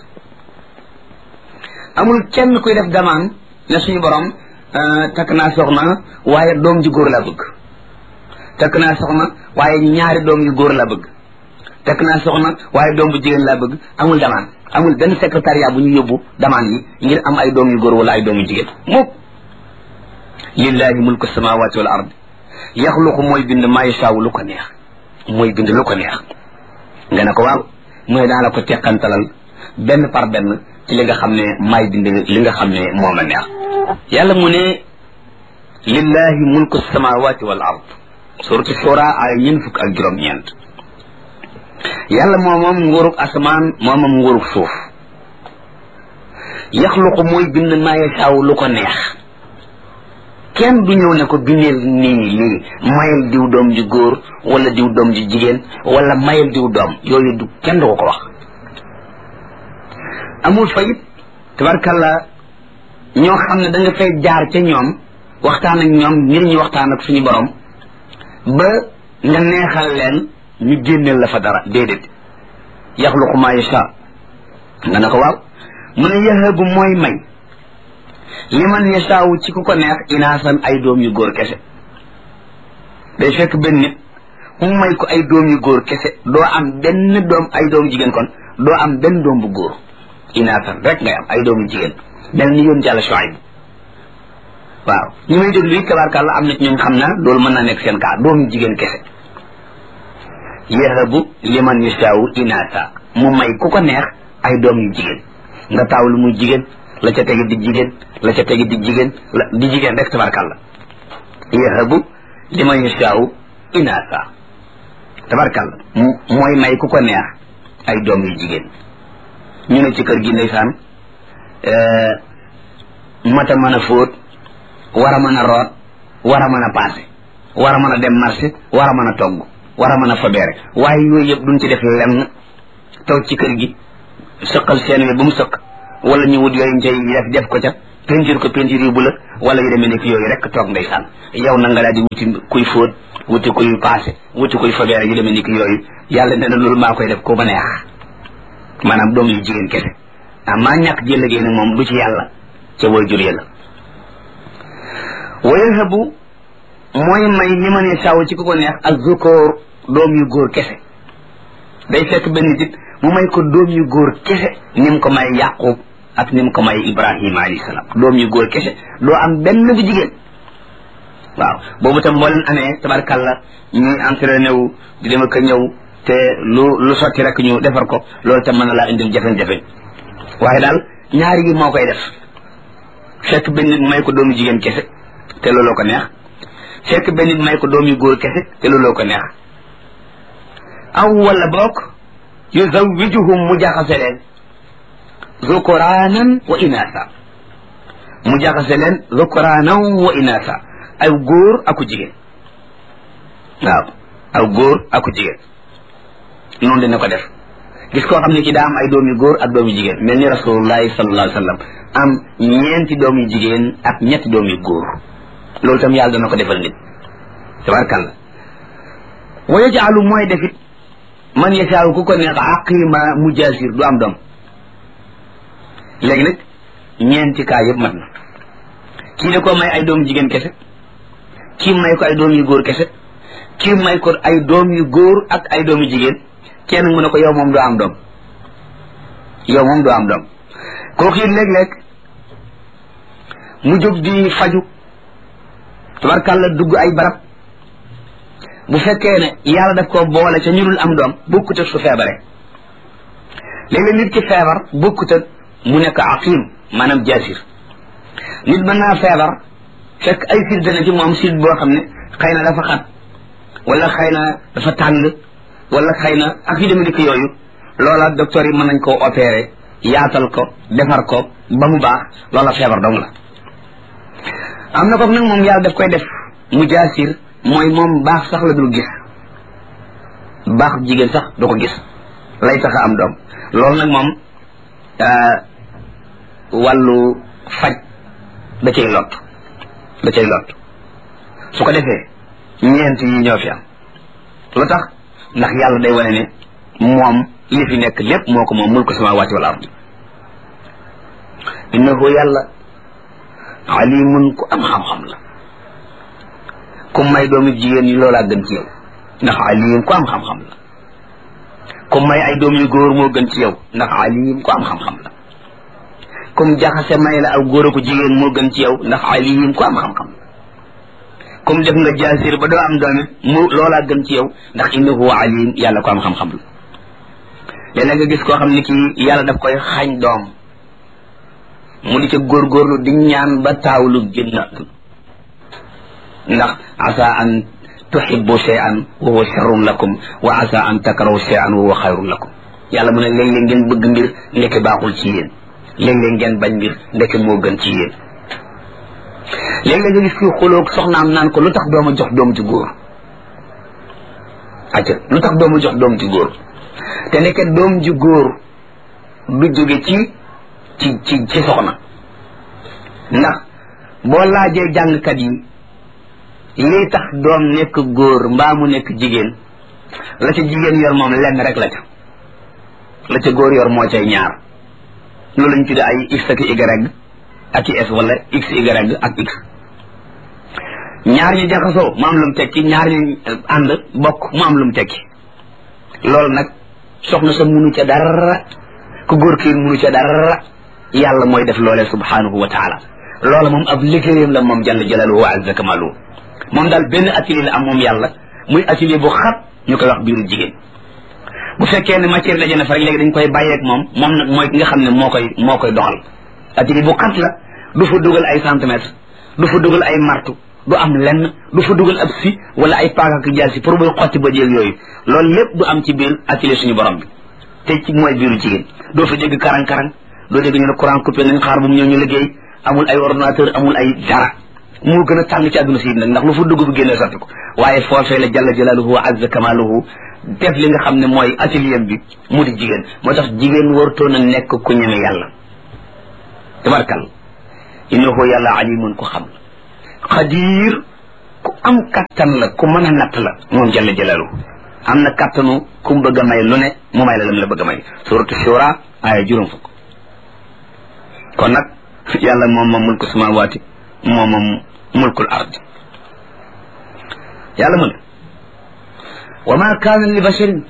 amul kenn kuy def damaan ne suñu borom takk naa soxna waaye doom ji góor laa bëgg takk naa soxna waaye ñaari doom yu góor laa bëgg takk naa soxna waaye doom bu jigéen laa bëgg amul damaan amul benn secrétariat bu ñu yóbbu damaan yi ngir am ay doom yu góor wala ay doom yu jigéen mukk lillahi mulku samawati wal ard yaxluqu mooy bind maa yashaawu lu ko neex mooy bind lu ko neex nga ne ko waaw mooy daa la ko teqantalal benn par benn ci li nga xam ne maay bind li nga xam ne moom la neex yàlla mu ne lillahi mulku samawati wal ard suratu shura ay ñeen fukk ak juróom ñeent yàlla moo moom nguurug asamaan moo moom nguurug suuf yaxluqu mooy bind maa yashaawu lu ko neex kenn du ñëw ne ko bindeel nii lii mayel diw doom ju góor wala diw doom ju jigéen wala mayel diw doom yooyu du kenn du ko ko wax amul fayit tabarkalla ñoo xam ne da nga fay jaar ca ñoom waxtaan ak ñoom ngir ñu waxtaan ak suñu borom ba nga neexal leen ñu génneel la fa dara déedéet yaxluqu ma yasha nga ne ko waaw mu ne yahabu mooy may liman yashaawu ci ku ko neex inaasan ay doom yu góor kese day fekk benn nit mu may ko ay doom yu góor kese doo am benn doom ay doom jigéen kon doo am benn doom bu góor inaasan rek ngay am ay doom yu jigéen mel ni yoon jàlla Shuayb waaw ñi may déglu it tabaarkàlla am na ci ñoom xam na loolu mën naa nekk seen kaa doom yu jigéen kese yahabu liman yashaawu inaasa mu may ku ko neex ay doom yu jigéen nga taaw lu muy jigéen la ca tegi di jigéen la ca tegi di jigéen la di jigéen rek tabarkalla yahabu liman yashaawu inaasa tabarkalla mooy may ku ko neex ay doom yu jigéen ñu ne ci kër gi ndeysaan mata mën a fóot war a mën a root war a mën a paase war a mën a dem marché war a mën a togg war a mën a fabeere waaye yooyu yëpp duñ ci def lenn toog ci kër gi sëqal seen wi ba mu sëq wala ñu wut yooyu cay def def ko ca peinture ko peinture yu bu la wala yu demee nekk yooyu rek toog ndeysaan yow na nga daal di wuti kuy fóot wuti kuy paase wuti kuy fobeere yu demee nekk yooyu yàlla nee na loolu maa koy def ko ma neex maanaam doom yu jigéen kese ah maa ñàkk jël liggéey nag moom du ci yàlla ca way jur la wayahabu mooy may li ma ne saw ci ku ko neex ak zukóor doom yu góor kese day fekk benn nit mu may ko doom yu góor kese ni mu ko may yaqub ak ni mu ko may ibrahima alayhi salaam doom yu góor kese doo am benn bu jigéen waaw boobu tam boo leen amee tabarkàlla ñuy entraîné wu di dem ak a ñëw te lu lu sotti rek ñu defar ko loolu tam mën na laa indil jafe-jafe waaye daal ñaari yi moo koy def fekk benn nit may ko doomu jigéen kese te looloo ko neex fekk benn nit may ko doom yu góor kese te looloo ko neex aw wala boog yuzawijuhum mu jaxase leen zukuraanan wa inaasa mu jaxase leen zukuraanan wa inaasa ay góor aku jigéen waaw aw góor aku jigéen noonu dina ko def gis koo xam ne ki daa am ay doom yu góor ak doom yu jigéen mel ni rasulullahi sallallahu alayhi wa sallam am ñeenti doom yu jigéen ak ñetti doom yu góor loolu tam yàlla dana ko defal nit tabarkàlla wa yajaalu mooy defit man yasaaw ku ko neex aqima mujaasir du am doom léegi nag ñeenti kaa yëpp mat na kii da ko may ay doom jigéen kese kii may ko ay doom yu góor kese kii may ko ay doom yu góor ak ay doom yu jigéen kenn mu ne ko yow moom doo am doom yow moom doo am doom kooku it léeg-léeg mu jóg di faju tabarkàlla dugg ay barab bu fekkee ne yàlla daf ko boole ca ñu dul am doom bokkut ak su feebare léeg-léeg nit ki feebar bokkut ak mu nekk aqim maanaam jaasir nit mën naa feebar fekk ay siit dana ci moom siit boo xam ne xëy na dafa xat wala xëy na dafa tàng wala xëy na ak yu demee dikk yooyu loola docteur yi mën nañ koo opérer yaatal ko defar ko ba mu baax loola feebar dong la am na ko nag moom yàlla daf koy def mu jaasir mooy moom baax sax la dul gis baax jigéen sax du ko gis lay tax a am doom loolu nag moom wàllu faj da cay lot da cay lot su ko defee ñeent yi ñoo fi am lu tax ndax yàlla day wane ne moom li fi nekk lépp moo ko moom mulku samawati wal ardi innahu yàlla alimun ku am xam-xam la ku may doomi jigéen ñi loolaa gën ci yow ndax alim ku am xam-xam la ku may ay doom yu góor moo gën ci yow ndax alim ku am xam-xam la kum jaxase may la aw góor aku jigéen moo gën ci yow ndax alim ku am xam-xam la kum def nga jaasir ba doo am doomi mu loolaa gën ci yow ndax innahu alim yàlla ko am xam-xam la léeg-léeg nga gis koo xam ne kii yàlla daf koy xañ doom mu di ca góorgóorlu di ñaan ba taawlu génn àdduna ndax asa an tuhibbu shay'an wa huwa sharrun lakum wa asa an takrahu shay'an wa huwa xayrun lakum yàlla mu ne léeg-léeg ngeen bëgg mbir ndeke baaxul ci yéen léeg-léeg ngeen bañ mbir ndeke moo gën ci yéen léeg-léeg nga gis kii xuloog soxnaam naan ko lu tax dooma jox doom ci góor acca lu tax dooma jox doom ci góor te nekk doom ji góor du jóge ci ci ci ci soxna ndax boo laajee jàngkat yi lii tax doom nekk góor mbaa mu nekk jigéen la ca jigéen yor moom lenn rek la ca la ca góor yor moo cay ñaar loolu lañ tuddee ay x ak y ak i s wala x y ak x ñaar ñu jaxasoo mu am lu mu tekki ñaar ñu ànd bokk mu am lu mu tekki loolu nag soxna sa munu ca dara ku góor kii munu ca dara yàlla mooy def loolee subhanahu wa taala loola moom ab liggéeyam la moom jalla jalaaluhu wa azza kamaluhu moom daal benn atelier la am moom yàlla muy atelier bu xat ñu koy wax biiru jigéen bu fekkee ne matière daje na fa rek léegi dañ koy bàyyeeg moom moom nag mooy ki nga xam ne moo koy moo koy doxal atelier bu xat la du fa dugal ay centimètres du fa dugal ay martu du am lenn du fa dugal ab si wala ay paaka ak jaasi pour buy xotti ba jéeg yooyu loolu lépp du am ci biir atelier suñu borom bi te ci mooy biiru jigéen doo fa dégg karang-karang doo dégg ñu ne courant coupé nañ xaar bu mu ñëw ñu liggéey amul ay ordinateur amul ay dara moo gën a tàng ci àdduna si nag ndax lu fa dugg bu génnee sotti ko waaye foofee la jalla jalaaluhu wa azza kamaaluhu def li nga xam ne mooy atelier bi mu di jigéen moo tax jigéen wartoon a nekk ku ñeme yàlla tabarkal innahu yàlla alimun ku xam xadir ku am kattan la ku mën a natt la moom jalla jalaalu am na kattanu ku mu bëgg a may lu ne mu may la lam la bëgg a may suratu shura aaya juróom fukk kon nag yàlla moom moom mulku samawaati moom moom mulkul ard yàlla mu ne wa ma kaana li basharin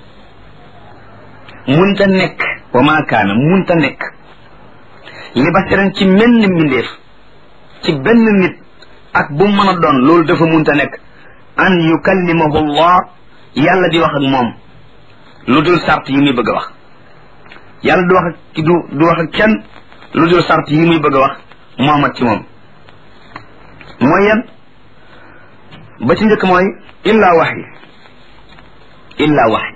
munta nekk wa ma kaana munta nekk li basharin ci menn mbindeef ci benn nit ak bu mën a doon loolu dafa munta nekk an yukallimahu allah yàlla di wax ak moom lu dul sart yi muy bëgg a wax yàlla du wax ak du du wax ak kenn lu dul sart yi muy bëgg a wax moomat ci moom mooy yan ba ci njëkk mooy illa waxyi illa waxyi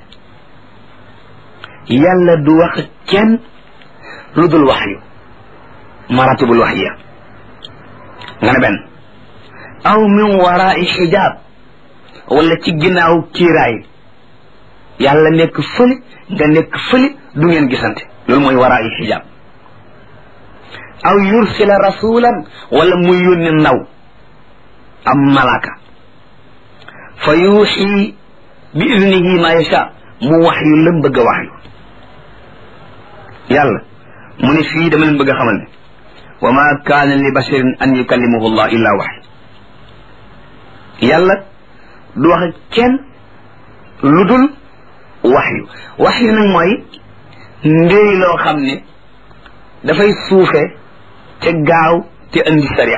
yàlla du wax ak kenn lu dul waxyu maratibul waxyiya nga ne benn aw min waraai xijaab wala ci ginnaaw kiiraay yàlla nekk fële nga nekk fële du ngeen gisante loolu mooy waraai xijaab aw yursila rasulan wala muy yónni ndaw am malaka fa yuuxi bi idnihi ma yacha mu wax yu lam bëgg a wax yu yàlla mu ne fii dama leen bëgg a xamal ne wa ma kaana li basharin an yukallimahu allah illa waxy yàlla du wax ak kenn lu dul waxyu waxyu nag mooy ndéy loo xam ne dafay suufe te gaaw te andi sharia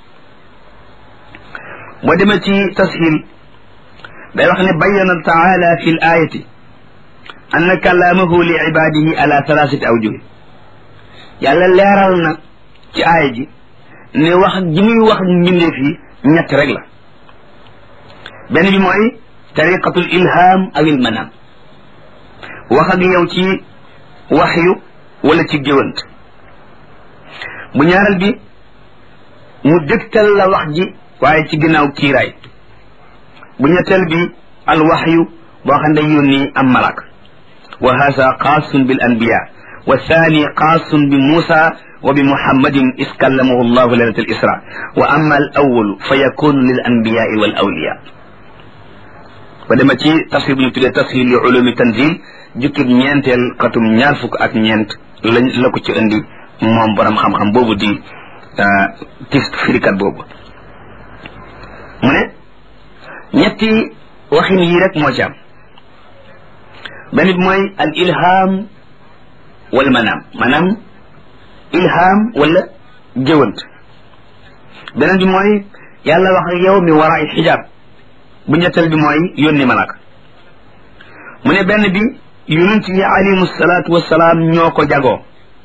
boo demee ci tashil day wax ne bayyana taala fi l ayati anna kalaamahu li ibadihi ala thalathati awjuh yàlla leeral na ci aaya ji ne wax ji muy wax ak mbindeef yi ñett rek la benn bi mooy tariqatul ilham aw il manam wax ak yow ci waxyu wala ci géwant bu ñaareel bi mu dëgtal la wax ji waaye ci ginnaaw kiiraay bu ñetteel bi al waxyu boo xam ne yónni am malak wa hasa xaasun bil anbiya wa thani xaasun bi muusa wa bi muhammadin is kallamahu llahu lailat al isra wa amma al awalu fa yakunu lil anbiyai wal awliya ba dema ci tafsir bu ñu tuddee tafsir li ulumi tanzil jukkib ñeenteel xatum ñaar fukk ak ñeent lañ la ko ci indi moom borom xam-xam boobu di tis firikat boobu mu ne ñetti waxin yii rek moo ci am benn bi mooy al ilham wal manam maanaam ilham wala jëwant beneen bi mooy yàlla wax ak yow mi waraay xijaab bu ñetteel bi mooy yónni malaka mu ne benn bi yonent yi alayhimu salaatu wasalaam ñoo ko jagoo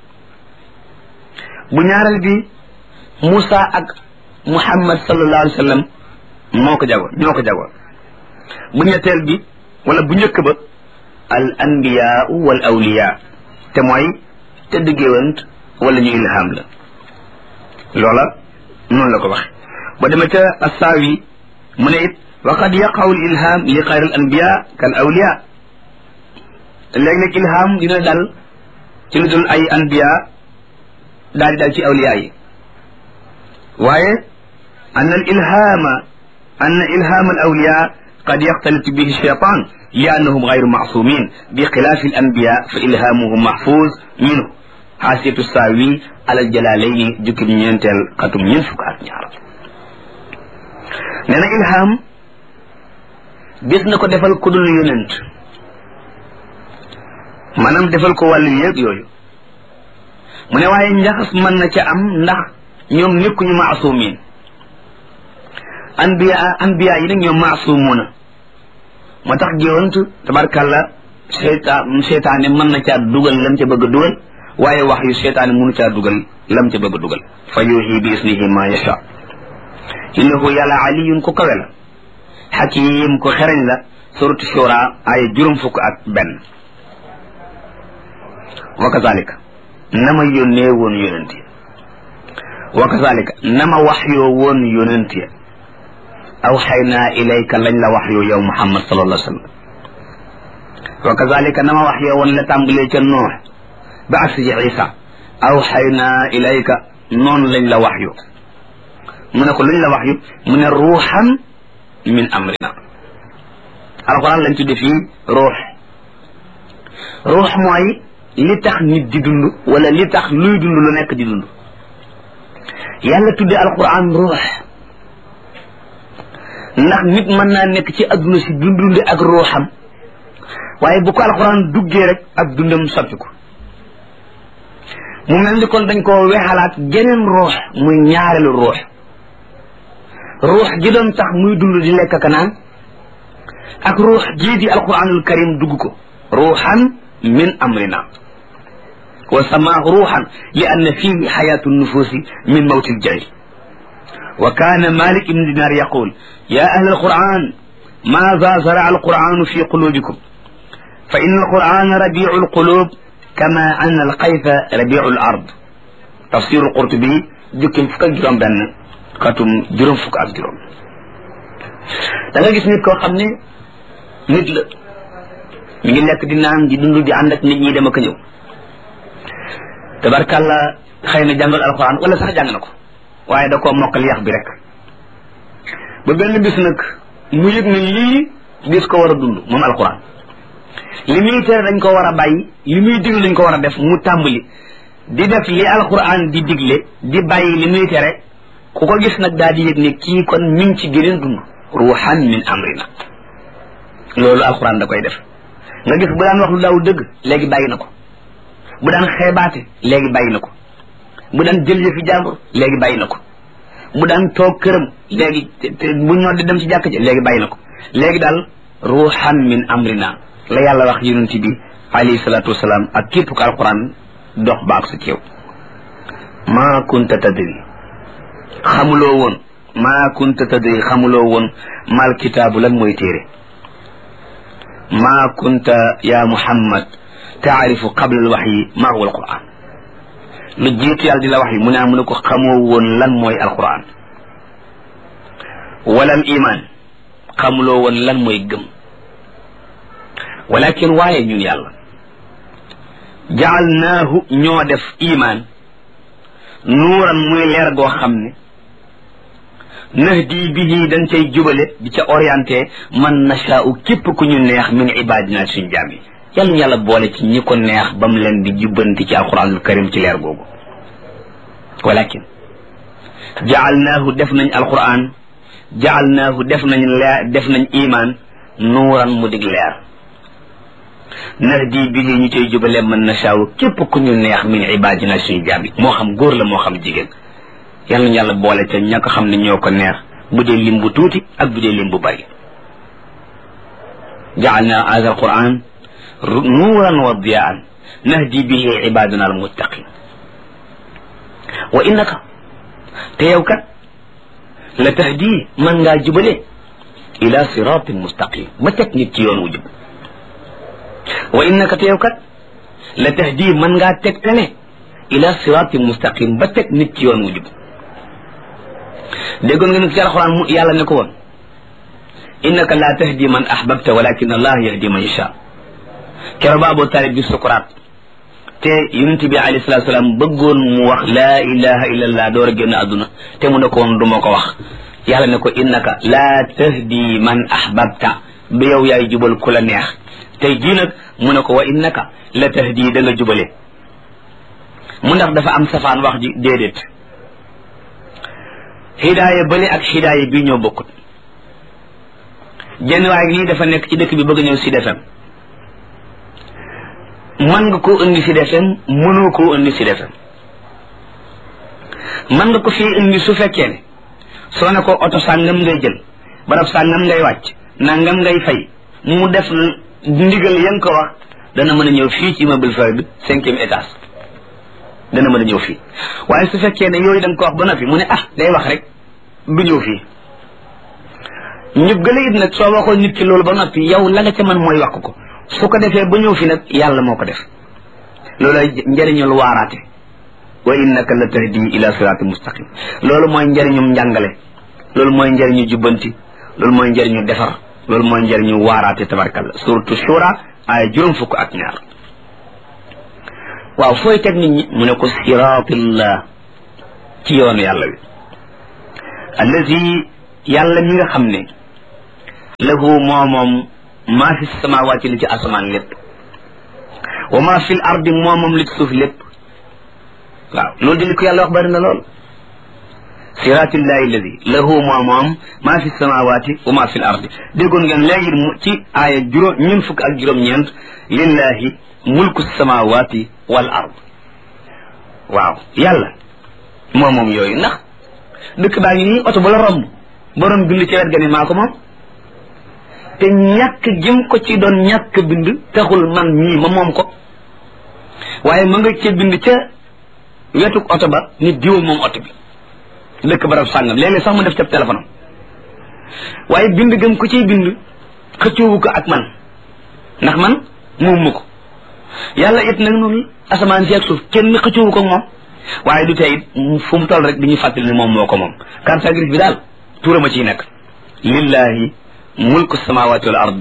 bu ñaareel bi Moussa ak Muhammad sallallahu alayhi wa sallam moo ko jagoo ñoo ko jagoo bu ñetteel bi wala bu njëkk ba al anbiyaau wal awliya te mooy tëdd géwant wala ñu ilham la loola noonu la ko waxe ba dema ca assaawi mu ne it wa qad yaqaw al ilham li xayr al anbiya kal awliya léeg-léeg ilham dina dal ci lu dul ay anbiya daal di dal ci awliya yi waaye an al ilhama an ilham al awliya qad yaxtalit bihi shaytan li annahum gayru macsumin bi xilaafi al anbiya fa ilhamuhum mahfuz minhu xaasiyatu saawi alal jalaalayni jukkib ñeenteel xatum ñeent fukk ak ñaar nee na ilham gis na ko defal ku dul yonent maanaam defal ko wàllu yëg yooyu mu ne waaye njaxas mën na ca am ndax ñoom nekkuñu maasumin anbiya anbiya yi nag ñoom maasumuna moo tax géwant tabarkàlla seytaan seytaane mën na caa dugal lam ca bëgg a dugal waaye wax yu seytaane mënu caa dugal lam ca bëgg a dugal fa yuuxi bi isnihi ma yasha innahu yàlla aliyun ko kawe la xakim ko xereñ la suratu shura ay juróom fukk ak benn wa kazalika nama yónnee woon yonent ya wa kazalika nama waxyoo woon yonent ya aw xaynaa ilayka lañ la waxyoo yow muhammad sallallahu alayhi wa sallam wa kazalika nama waxyoo woon la tàmbalee ca noox ba agsi ci isa aw xaynaa ilayka noonu lañ la wax yu mu ne ko luñ la wax yu mu ne ruuxan min amrina alquran lañ tudde fii ruux ruux mooy li tax nit di dund wala li tax luy dund lu nekk di dund yàlla tudde alquran ruux ndax nit mën naa nekk ci adduna si dundunde ak ruuxam waaye bu ko alquran duggee rek ak dundam soppiku mu mel ni kon dañ koo wexalaat geneen ruux muy ñaareelu ruux ruux gi doon tax muy dund di lekk ka naan ak ruux jii di alquranul karim dugg ko ruuxan min amrina wa samaahu ruuxan li anna fihi xayaatu nufuusi min mawti ljahil wa kaana malik ibn dinar yaqul ya ahla alquran maada zaraa alquranu fi qulubikum fa inna alqurana rabiu alqulub kama anna alqayfa rabiu alard tafsir alqurtubi jukkim fukk ak juróom benn xatum juróom fukk ak juróom da nga gis nit koo xam ne nit la mi ngi lekk di naan di dund di ànd ak nit ñi dem ak ñëw tabarkàlla xëy na jàngal alxuraan wala sax jàng na ko waaye da koo mokkal yax bi rek ba benn bis nag mu yëg ne lii gis ko war a dund moom alxuraan li muy tere dañ ko war a bàyyi li muy digle dañ ko war a def mu tàmbali di def li alxuraan di digle di bàyyi li muy tere ku ko gis nag daal di yëg ne kii kon mi ngi ci geneen dund ruuxan min amrina loolu alxuraan da koy def nga gis bu daan wax lu daaw dëgg léegi bàyyi na ko bu daan xeebaate léegi bàyyi na ko bu daan jël yëfi jàmbur léegi bàyyi na ko bu daan toog këram léegi bu ñoo di dem ci jàkk ji léegi bàyyi na ko léegi daal ruuxan min amrina la yàlla wax yonent bi alayhi salaatu wasalaam ak képp ko alquran dox baak sa ceew maa kunta tadri xamuloo woon maa kunta tadri xamuloo woon mal kitaabu lan mooy téere maa kunta ya muhammad taarifu qabla al waxyi maa huwa alquran lu jiitu yàlla di la wax yi mu ne mu ne ko xamoo woon lan mooy alquran wala al iman xamuloo woon lan mooy gëm walakin waaye ñun yàlla jaalnaahu ñoo def iman nuuran muy leer goo xam ne nahdi bihi dañ cay jubale di ca orienté man nashaau képp ku ñu neex min ibadina suñ jaam yi yàlla ñu yàlla boole ci ñi ko neex ba mu leen di jubbanti ci alquranul karim ci leer googu walakin jaalnaahu def nañ alquran jaalnaahu def nañ leer def nañ iman nuuran mu dig leer nahdi bihi ñu cay jubale man nashaau képp ku ñu neex min ibadina suñ jaam yi moo xam góor la moo xam jigéen yàlla ñu yàlla boole ca ña ko xam ne ñoo ko neex bu dee lim bu tuuti ak bu dee lim bu bari jaalna hada alquran nuuran wa diyaan nahdi bihi ibadana almuttaqin wa innaka te yow kat la tahdi man ngaa jubale ila siratin mustaqim ba teg nit ci yoon wu jub wa innaka te yow kat la tahdi man ngaa tegtale ila siratin mustaqim ba teg nit ci yoon wu jub déggoon nga nag ci alxuraan mu yàlla ne ko woon innaka la tahdi man ahbabta walakin allah yahdi man yasha kero ba Abu Talib bi sukuraat te yonent bi alayhi salatu salaam bëggoon mu wax laa ilaha illallah door a génn àdduna te mu ne ko woon du ma ko wax yàlla ne ko innaka la tahdi man ahbabta ba yow yaay jubal ku la neex tey jii nag mu ne ko wa innaka la tahdi da nga jubale mu ndax dafa am safaan wax ji déedéet hidaaya bële ak hidaaya bii ñoo bokkut jenn waay nii dafa nekk ci dëkk bi bëgg ñëw Sud FM mën nga koo indi Sud FM mënoo koo indi Sud FM mën nga ko fii indi su fekkee ne soo ne ko oto sàngam ngay jël barab sàngam ngay wàcc nangam ngay fay mu def ndigal yan ko wax dana mën a ñëw fii ci immeuble fay bi cinquième étage dana mën a ñëw fii waaye su fekkee ne yooyu da nga ko wax ba noppi mu ne ah day wax rek du ñëw fii ñu gëla it nag soo waxoon nit ki loolu ba noppi yow la nga ca mën mooy wax ko su ko defee ba ñëw fi nag yàlla moo ko def loolu njëriñul waaraate wa innaka la tahdi ila sirati mustaqim loolu mooy njëriñum njàngale loolu mooy njëriñu jubbanti loolu mooy njëriñu defar loolu mooy njëriñu waaraate tabarkalla suratu shura ay juróom fukk ak ñaar waaw fooy teg nit ñi mu ne ko siratillah ci yoonu yàlla wi allazi yàlla mi nga xam ne lahu moo moom maa fi samawaati li ci asamaan lépp wa maa fi l ardi moo moom li ci suuf lépp waaw loolu di li ko yàlla wax bari na lool siratillahi alladi lahu moo moom maa fi samawaati wa maa fi l ardi déggoon ngeen léegi mu ci aaya juróom ñun fukk ak juróom-ñeent lillahi mulku samawaati wal ard waaw yàlla moo moom yooyu ndax dëkk baa ngi nii oto bu la romb borom bind ci wet ga ne maa ko moom te ñàkk jëm ko ci doon ñàkk bind taxul man mii ma moom ko waaye ma nga ca bind ca wetuk oto ba nit diwa moom oto bi dëkk barab sàngam léeg-léeg sax mu def ca téléphone am waaye bind gëm ko ciy bind xëccoowu ko ak man ndax man moom ma ko yàlla it nag noonu asamaan si ak suuf kenn xëccoowu ko ak moom waaye du tey fu mu toll rek di ñu fàttali ne moom moo ko moom carte grise bi daal tuurama ciy nekk lillahi mulku samawati wal ard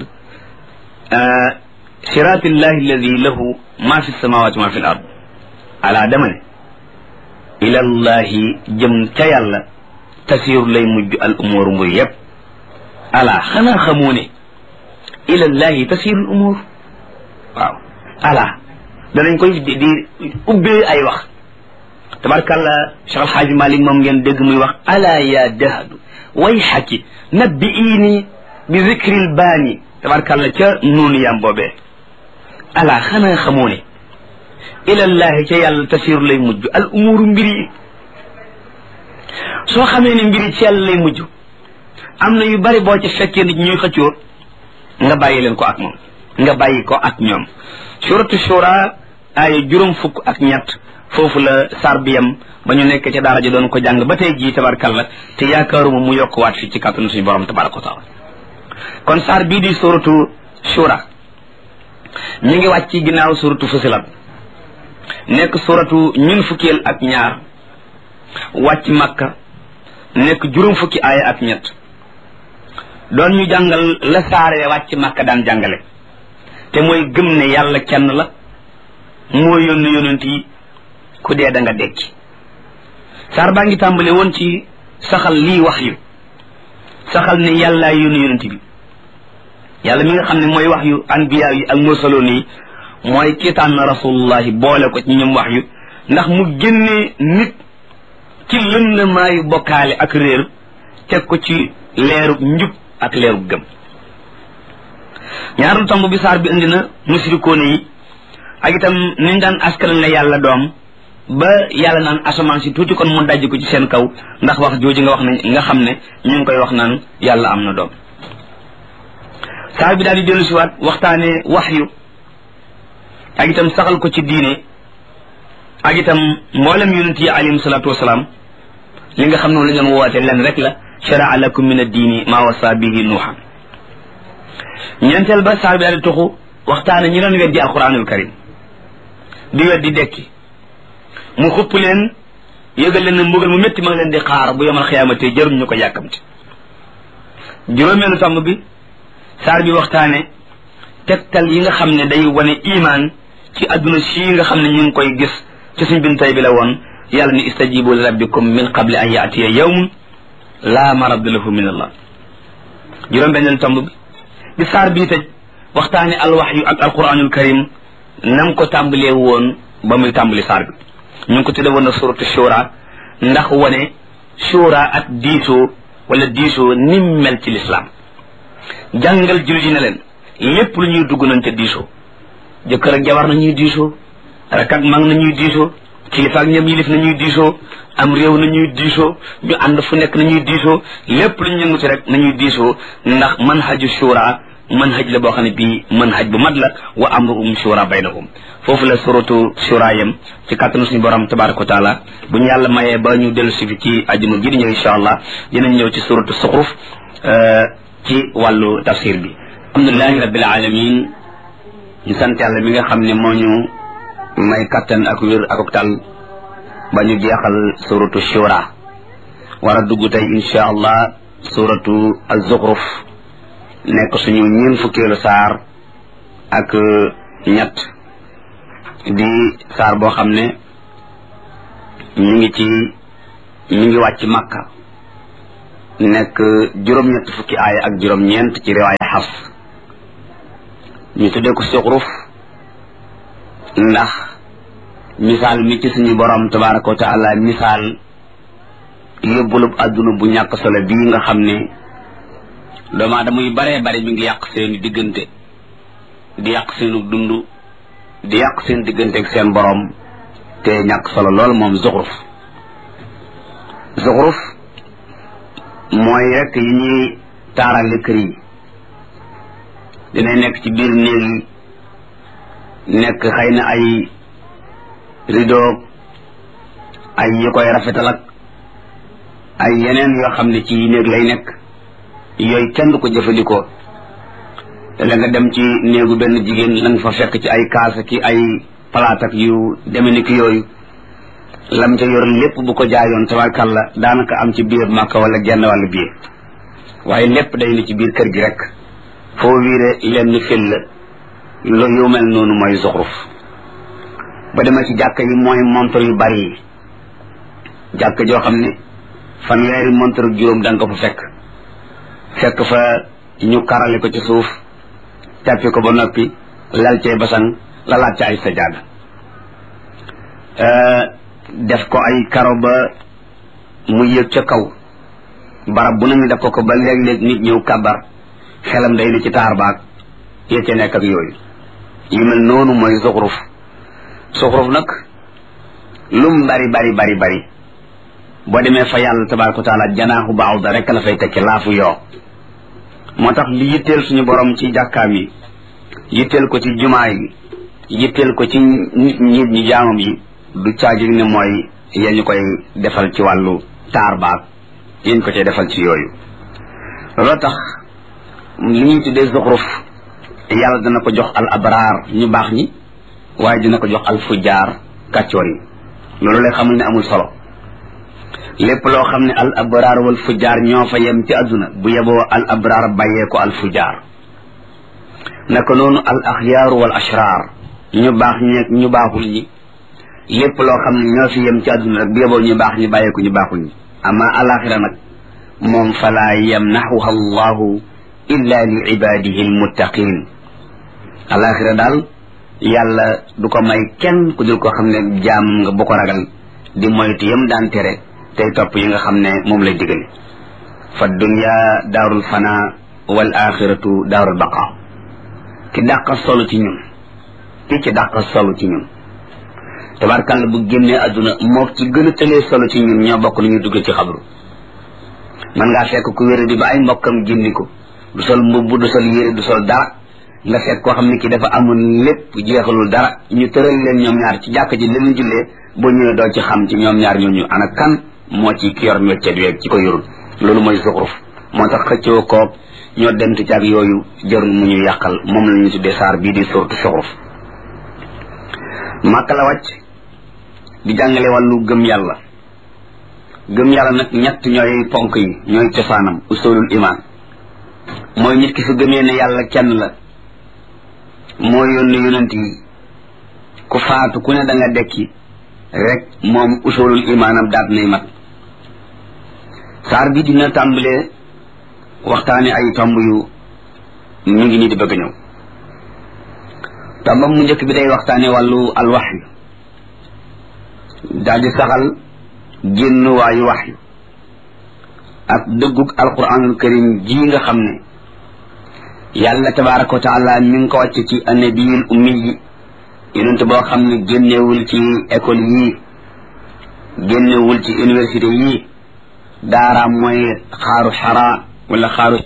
siratillahi alladi lahu ma fi samawati ma fi l ard ala dama ne ilallahi jëm ca yàlla tasiru lay mujj al umur mbir yépp ala xanaa xamoo ne ilallahi tasiru al umur waaw ala danañ koy di di ubbee ay wax tabarkàlla Cheikh Alxaaji Malik moom ngeen dégg muy wax ala ya dahadu way xaki nabbi iini bi zikril baani tabarkàlla ca noonu yam boobee ala xanaa xamoo ne ilallahi ca yàlla tasiru lay mujj al umuru mbiri yi soo xamee ne mbiri ci yàlla lay mujj am na yu bari boo ci fekkee nit ñuy xëccoo nga bàyyi leen ko ak moom nga bàyyi ko ak ñoom suratu shura ay juróom fukk ak ñett foofu la sar bi yam ba ñu nekk ca daara ji doon ko jàng ba tey jii tabarkalla te yaakaaruma mu yokkuwaat fii ci kàttanu suñu borom tabaraka wa taala kon sar bii di suratu shura ñu ngi wàcc ci ginnaaw suratu fusilat nekk suratu ñun fukkeel ak ñaar wàcc makka nekk juróom fukki aaya ak ñett doon ñu jàngal la saaree wàcc makka daan jàngale te mooy gëm ne yàlla kenn la moo yónni yonent yi ku dee da nga dekki saar baa ngi tàmbale woon ci saxal lii wax yu saxal ne yàllaa yónni yonent bi yàlla mi nga xam ne mooy wax yu anbiya yi ak mursaloon yi mooy ki tànn rasulullahi boole ko ci ñoom wax yu ndax mu génnee nit ci lëndamaayu bokkaale ak réer teg ko ci leerub njub ak leerub gëm ñaareelu tomb bi saar bi indi na musrikoone yi ak itam niñ daan askanal ne yàlla doom ba yàlla naan asamaan si tuuti kon mu dajj ko ci seen kaw ndax wax jooju nga wax ne nga xam ne ñu ngi koy wax naan yàlla am na doom saar bi daal di dellu siwaat waxtaane wax yu ak itam saxal ko ci diine ak itam mboolem yonent yi alayhim salaatu wasalaam li nga xam ne la ñu woote len rek la sharaa lakum min addiini maa wasa bihi nuuhan ñeenteel ba saar bi daal di tuxu waxtaane ñi doon weddi alquranul karim di weddi dekki mu xupp leen yëgal leen ne mbugal mu métti ma ngi leen di xaar bu yomal xiyaamate jarum ñu ko yàkkamti juróomeelu tomb bi saar bi waxtaane tegtal yi nga xam ne day wane imaan ci adduna sii nga xam ne ñu ngi koy gis ci suñ bin tay bi la woon yàlla ni istajibu li rabbikum min qabli an yaatiya yawmun laa maradda lahu min allah juróom benneelu tomb bi bi saar bii tëj waxtaane alwaxyu ak alquranul karim nam ko tàmbalee woon ba muy tàmbali saar bi ñu ngi ko tudde woon na suratu shura ndax wane shura ak diisoo wala diisoo nim mel ci lislaam jàngal jullit yi ne leen lépp lu ñuy dugg nañ ca diisoo jëkkër ak jabar nañuy diisoo rek ak mag nañuy diisoo kilifa ak ñoom yilif nañuy diisoo am réew nañuy diisoo ñu ànd fu nekk nañuy diisoo lépp lu ñu yënguti rek nañuy diisoo ndax manhaju shura manhaj la boo xam ne bii manhaj bu mat la wa amruhum shura baynahum foofu la suratu shura yam ci kàttanu suñu borom tabaraka wa taala bu ñu yàlla mayee ba ñu dellu si fi ci ajuma ji di ñëw insha allah dinañ ñëw ci suratu suxruf ci wàllu tafsir bi alhamdulilahi rabbil alamin ñu sant yàlla mi nga xam ne moo ñu may kattan ak wér ak tal ba ñu jeexal suratu shura war a dugg tey insha allah suratu az-zukhruf nekk suñu ñeen fukkeelu saar ak ñett di saar boo xam ne ñu ngi ci mi ngi wàcc makka nekk juróom-ñett fukki aaya ak juróom-ñeent ci riwaaya xafs ñu tuddee ko suxruf ndax misaal mi ci suñu borom tabaraka wa taala misaal yóbbulub àdduna bu ñàkk solo bii nga xam ne doomu aadama yu baree bari mi ngi yàq seeni diggante di yàq seenu dund di yàq seen diggante ak seen borom te ñàkk solo lool moom zuxruf zuxruf mooy rek yi ñuy taarale kër yi dina nekk ci biir néeg yi nekk xëy na ay rideau ay yi koy rafetal ak ay yeneen yoo xam ne ci néeg lay nekk yooyu kenn du ko jëfandikoo te la nga dem ci néegu benn jigéen la nga fa fekk ci ay kaasa ki ay palaat ak yu deme ni ki yooyu lam ca yor lépp bu ko jaayoon tabarkàlla daanaka am ci biir màkka wala genn wàllu biir waaye lépp day ni ci biir kër gi rek foo wiire lenn fil la lu yu mel noonu mooy zuxruf ba demee ci jàkka yi mooy montor yu bari yi jàkka joo xam ne fanweeri montor juróom da nga ko fa fekk fekk fa ñu karale ko ci suuf tàppi ko ba noppi lal cee basang lalaat ci ay sajaada def ko ay karo ba mu yëg ca kaw barab bu nañu def ko ko ba léeg-léeg nit ñëw kabar xelam day ne ci taar baag yee ca nekk ak yooyu yu mel noonu mooy zuxruf zuxruf nag lum bari bari bari bari boo demee fa yàlla tabaraka wa taala janaaxu baaw da rek la fay tekki laafu yoo moo tax li yitteel suñu borom ci jàkkaam yi yitteel ko ci jumaa yi yitteel ko ci nit nit ñi jaamam yi du caagi ne mooy yéen ñu koy defal ci wàllu taar baag yéen ko cay defal ci yooyu looloo tax li ñuy tuddee zuxruf yàlla dana ko jox al abraar ñu baax ñi waaye dina ko jox al fujjaar kàccoor yi loolu lay xamul ne amul solo lépp loo xam ne al abraar wal fujjaar ñoo fa yem ci àdduna bu yeboo al abraar bàyyee ko al fujjaar naka noonu al axyaar wal ashraar ñu baax ñeeg ñu baaxul ñi lépp loo xam ne ñoo fi yem ci àdduna rek bu yeboo ñu baax ñi bàyyee ko ñu baaxul ñi ama alaxira nag moom falaa yamnaxuha allahu illa li ibadihi almuttaqin alaxira daal yàlla du ko may kenn ku dul ko xam ne jaam nga bu ko ragal di moytu yam daan tere tey topp yi nga xam ne moom lay digale fa dunya daarul fana wal axiratu daarul baqa ki dàqa solo ci ñun ki ci dàqa solo ci ñun tabarkàlla bu génnee àdduna moo ci gën a tëlee solo ci ñun ñoo bokk lu ñu dugg ci xabru man ngaa fekk ku wéra di ba ay mbokkam génni ko du sol mbubb du sol yére du sol dara nga fekk koo xam ne ki dafa amul lépp jeexalul dara ñu tëral leen ñoom ñaar ci jàkk ji leen jullee boo ñëwee doo ci xam ci ñoom ñaar ñooñu ana kan moo ci ki yor métier weeg ci ko yorul loolu mooy zuxruf moo tax xëccoo koog ñoo dent ci ak yooyu jarul mu ñu yàqal moom la ñu tuddee saar bii di surtu zuxruf màkka la wàcc di jàngale wàllu gëm yàlla gëm yàlla nag ñett ñooy ponk yi ñooy cosaanam usulul iman mooy nit ki su gëmee ne yàlla kenn la moo yónni yonent yi ku faatu ku ne da nga dekki rek moom usulul imaanam daat nay mat saar bi dina tàmbalee waxtaane ay tomb yu mu ngi nii di bëgg ñëw tombam mu njëkk bi day waxtaane wàllu alwaxyu daal di saxal génn waayu waxyu ak dëggug alquranul karim ji nga xam ne yàlla tabaraka wa taala mi ngi ko wàcc ci annabiyul ummi yi yonent boo xam ne génnewul ci école yii génnewul ci université yii daaraam mooy xaaru xara wala xaaru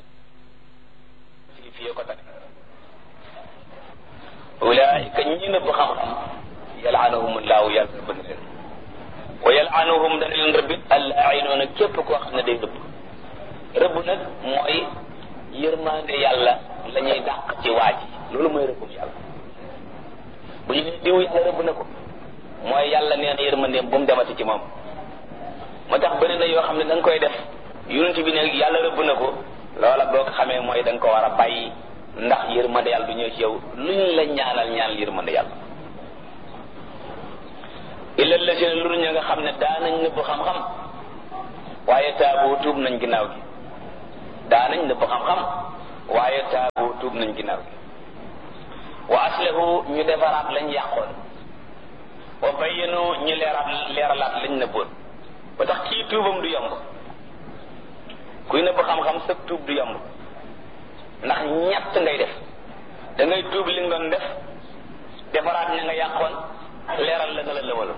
ulaika ñi nëbb xam-xam yalaanahum llahu yàlla rëbb na leen wa yalaanahum dana leen rëbbit allainoona képp koo xam ne day rëbb rëbb nag mooy yërmande yàlla la ñuy dàq ci waaj loolu mooy rëbbum yàlla bu ñu diw yàlla rëbb na ko mooy yàlla nee na yërmandeem bu mu demati ci moom moo tax bëri na yoo xam ne da nga koy def yonent bi ne yàlla rëbb na ko loola boo ko xamee mooy da nga ko war a bàyyi ndax yërmande yàlla du ñëw ci yow luñ la ñaanal ñaanal yërmande yàlla illa lazina lu ña nga xam ne daanañ nëbb xam-xam waaye taabu tuub nañ ginnaaw gi daanañ nëbb xam-xam waaye taabu tuub nañ ginnaaw gi wa aslahu ñu defaraat lañ yàqoon wa bayyanu ñu leeraat leeralaat lañ nëbboon ba tax kii tuubam du yomb kuy nëbb xam-xam sa tuub du yomb ndax ñett ngay def da ngay tuub li nga doon def defaraat ña nga yàqoon leeral la nga la lëwaloon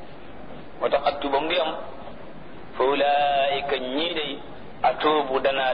moo tax ak tuubam du yomb fa ulaika ñii day atuubu danaa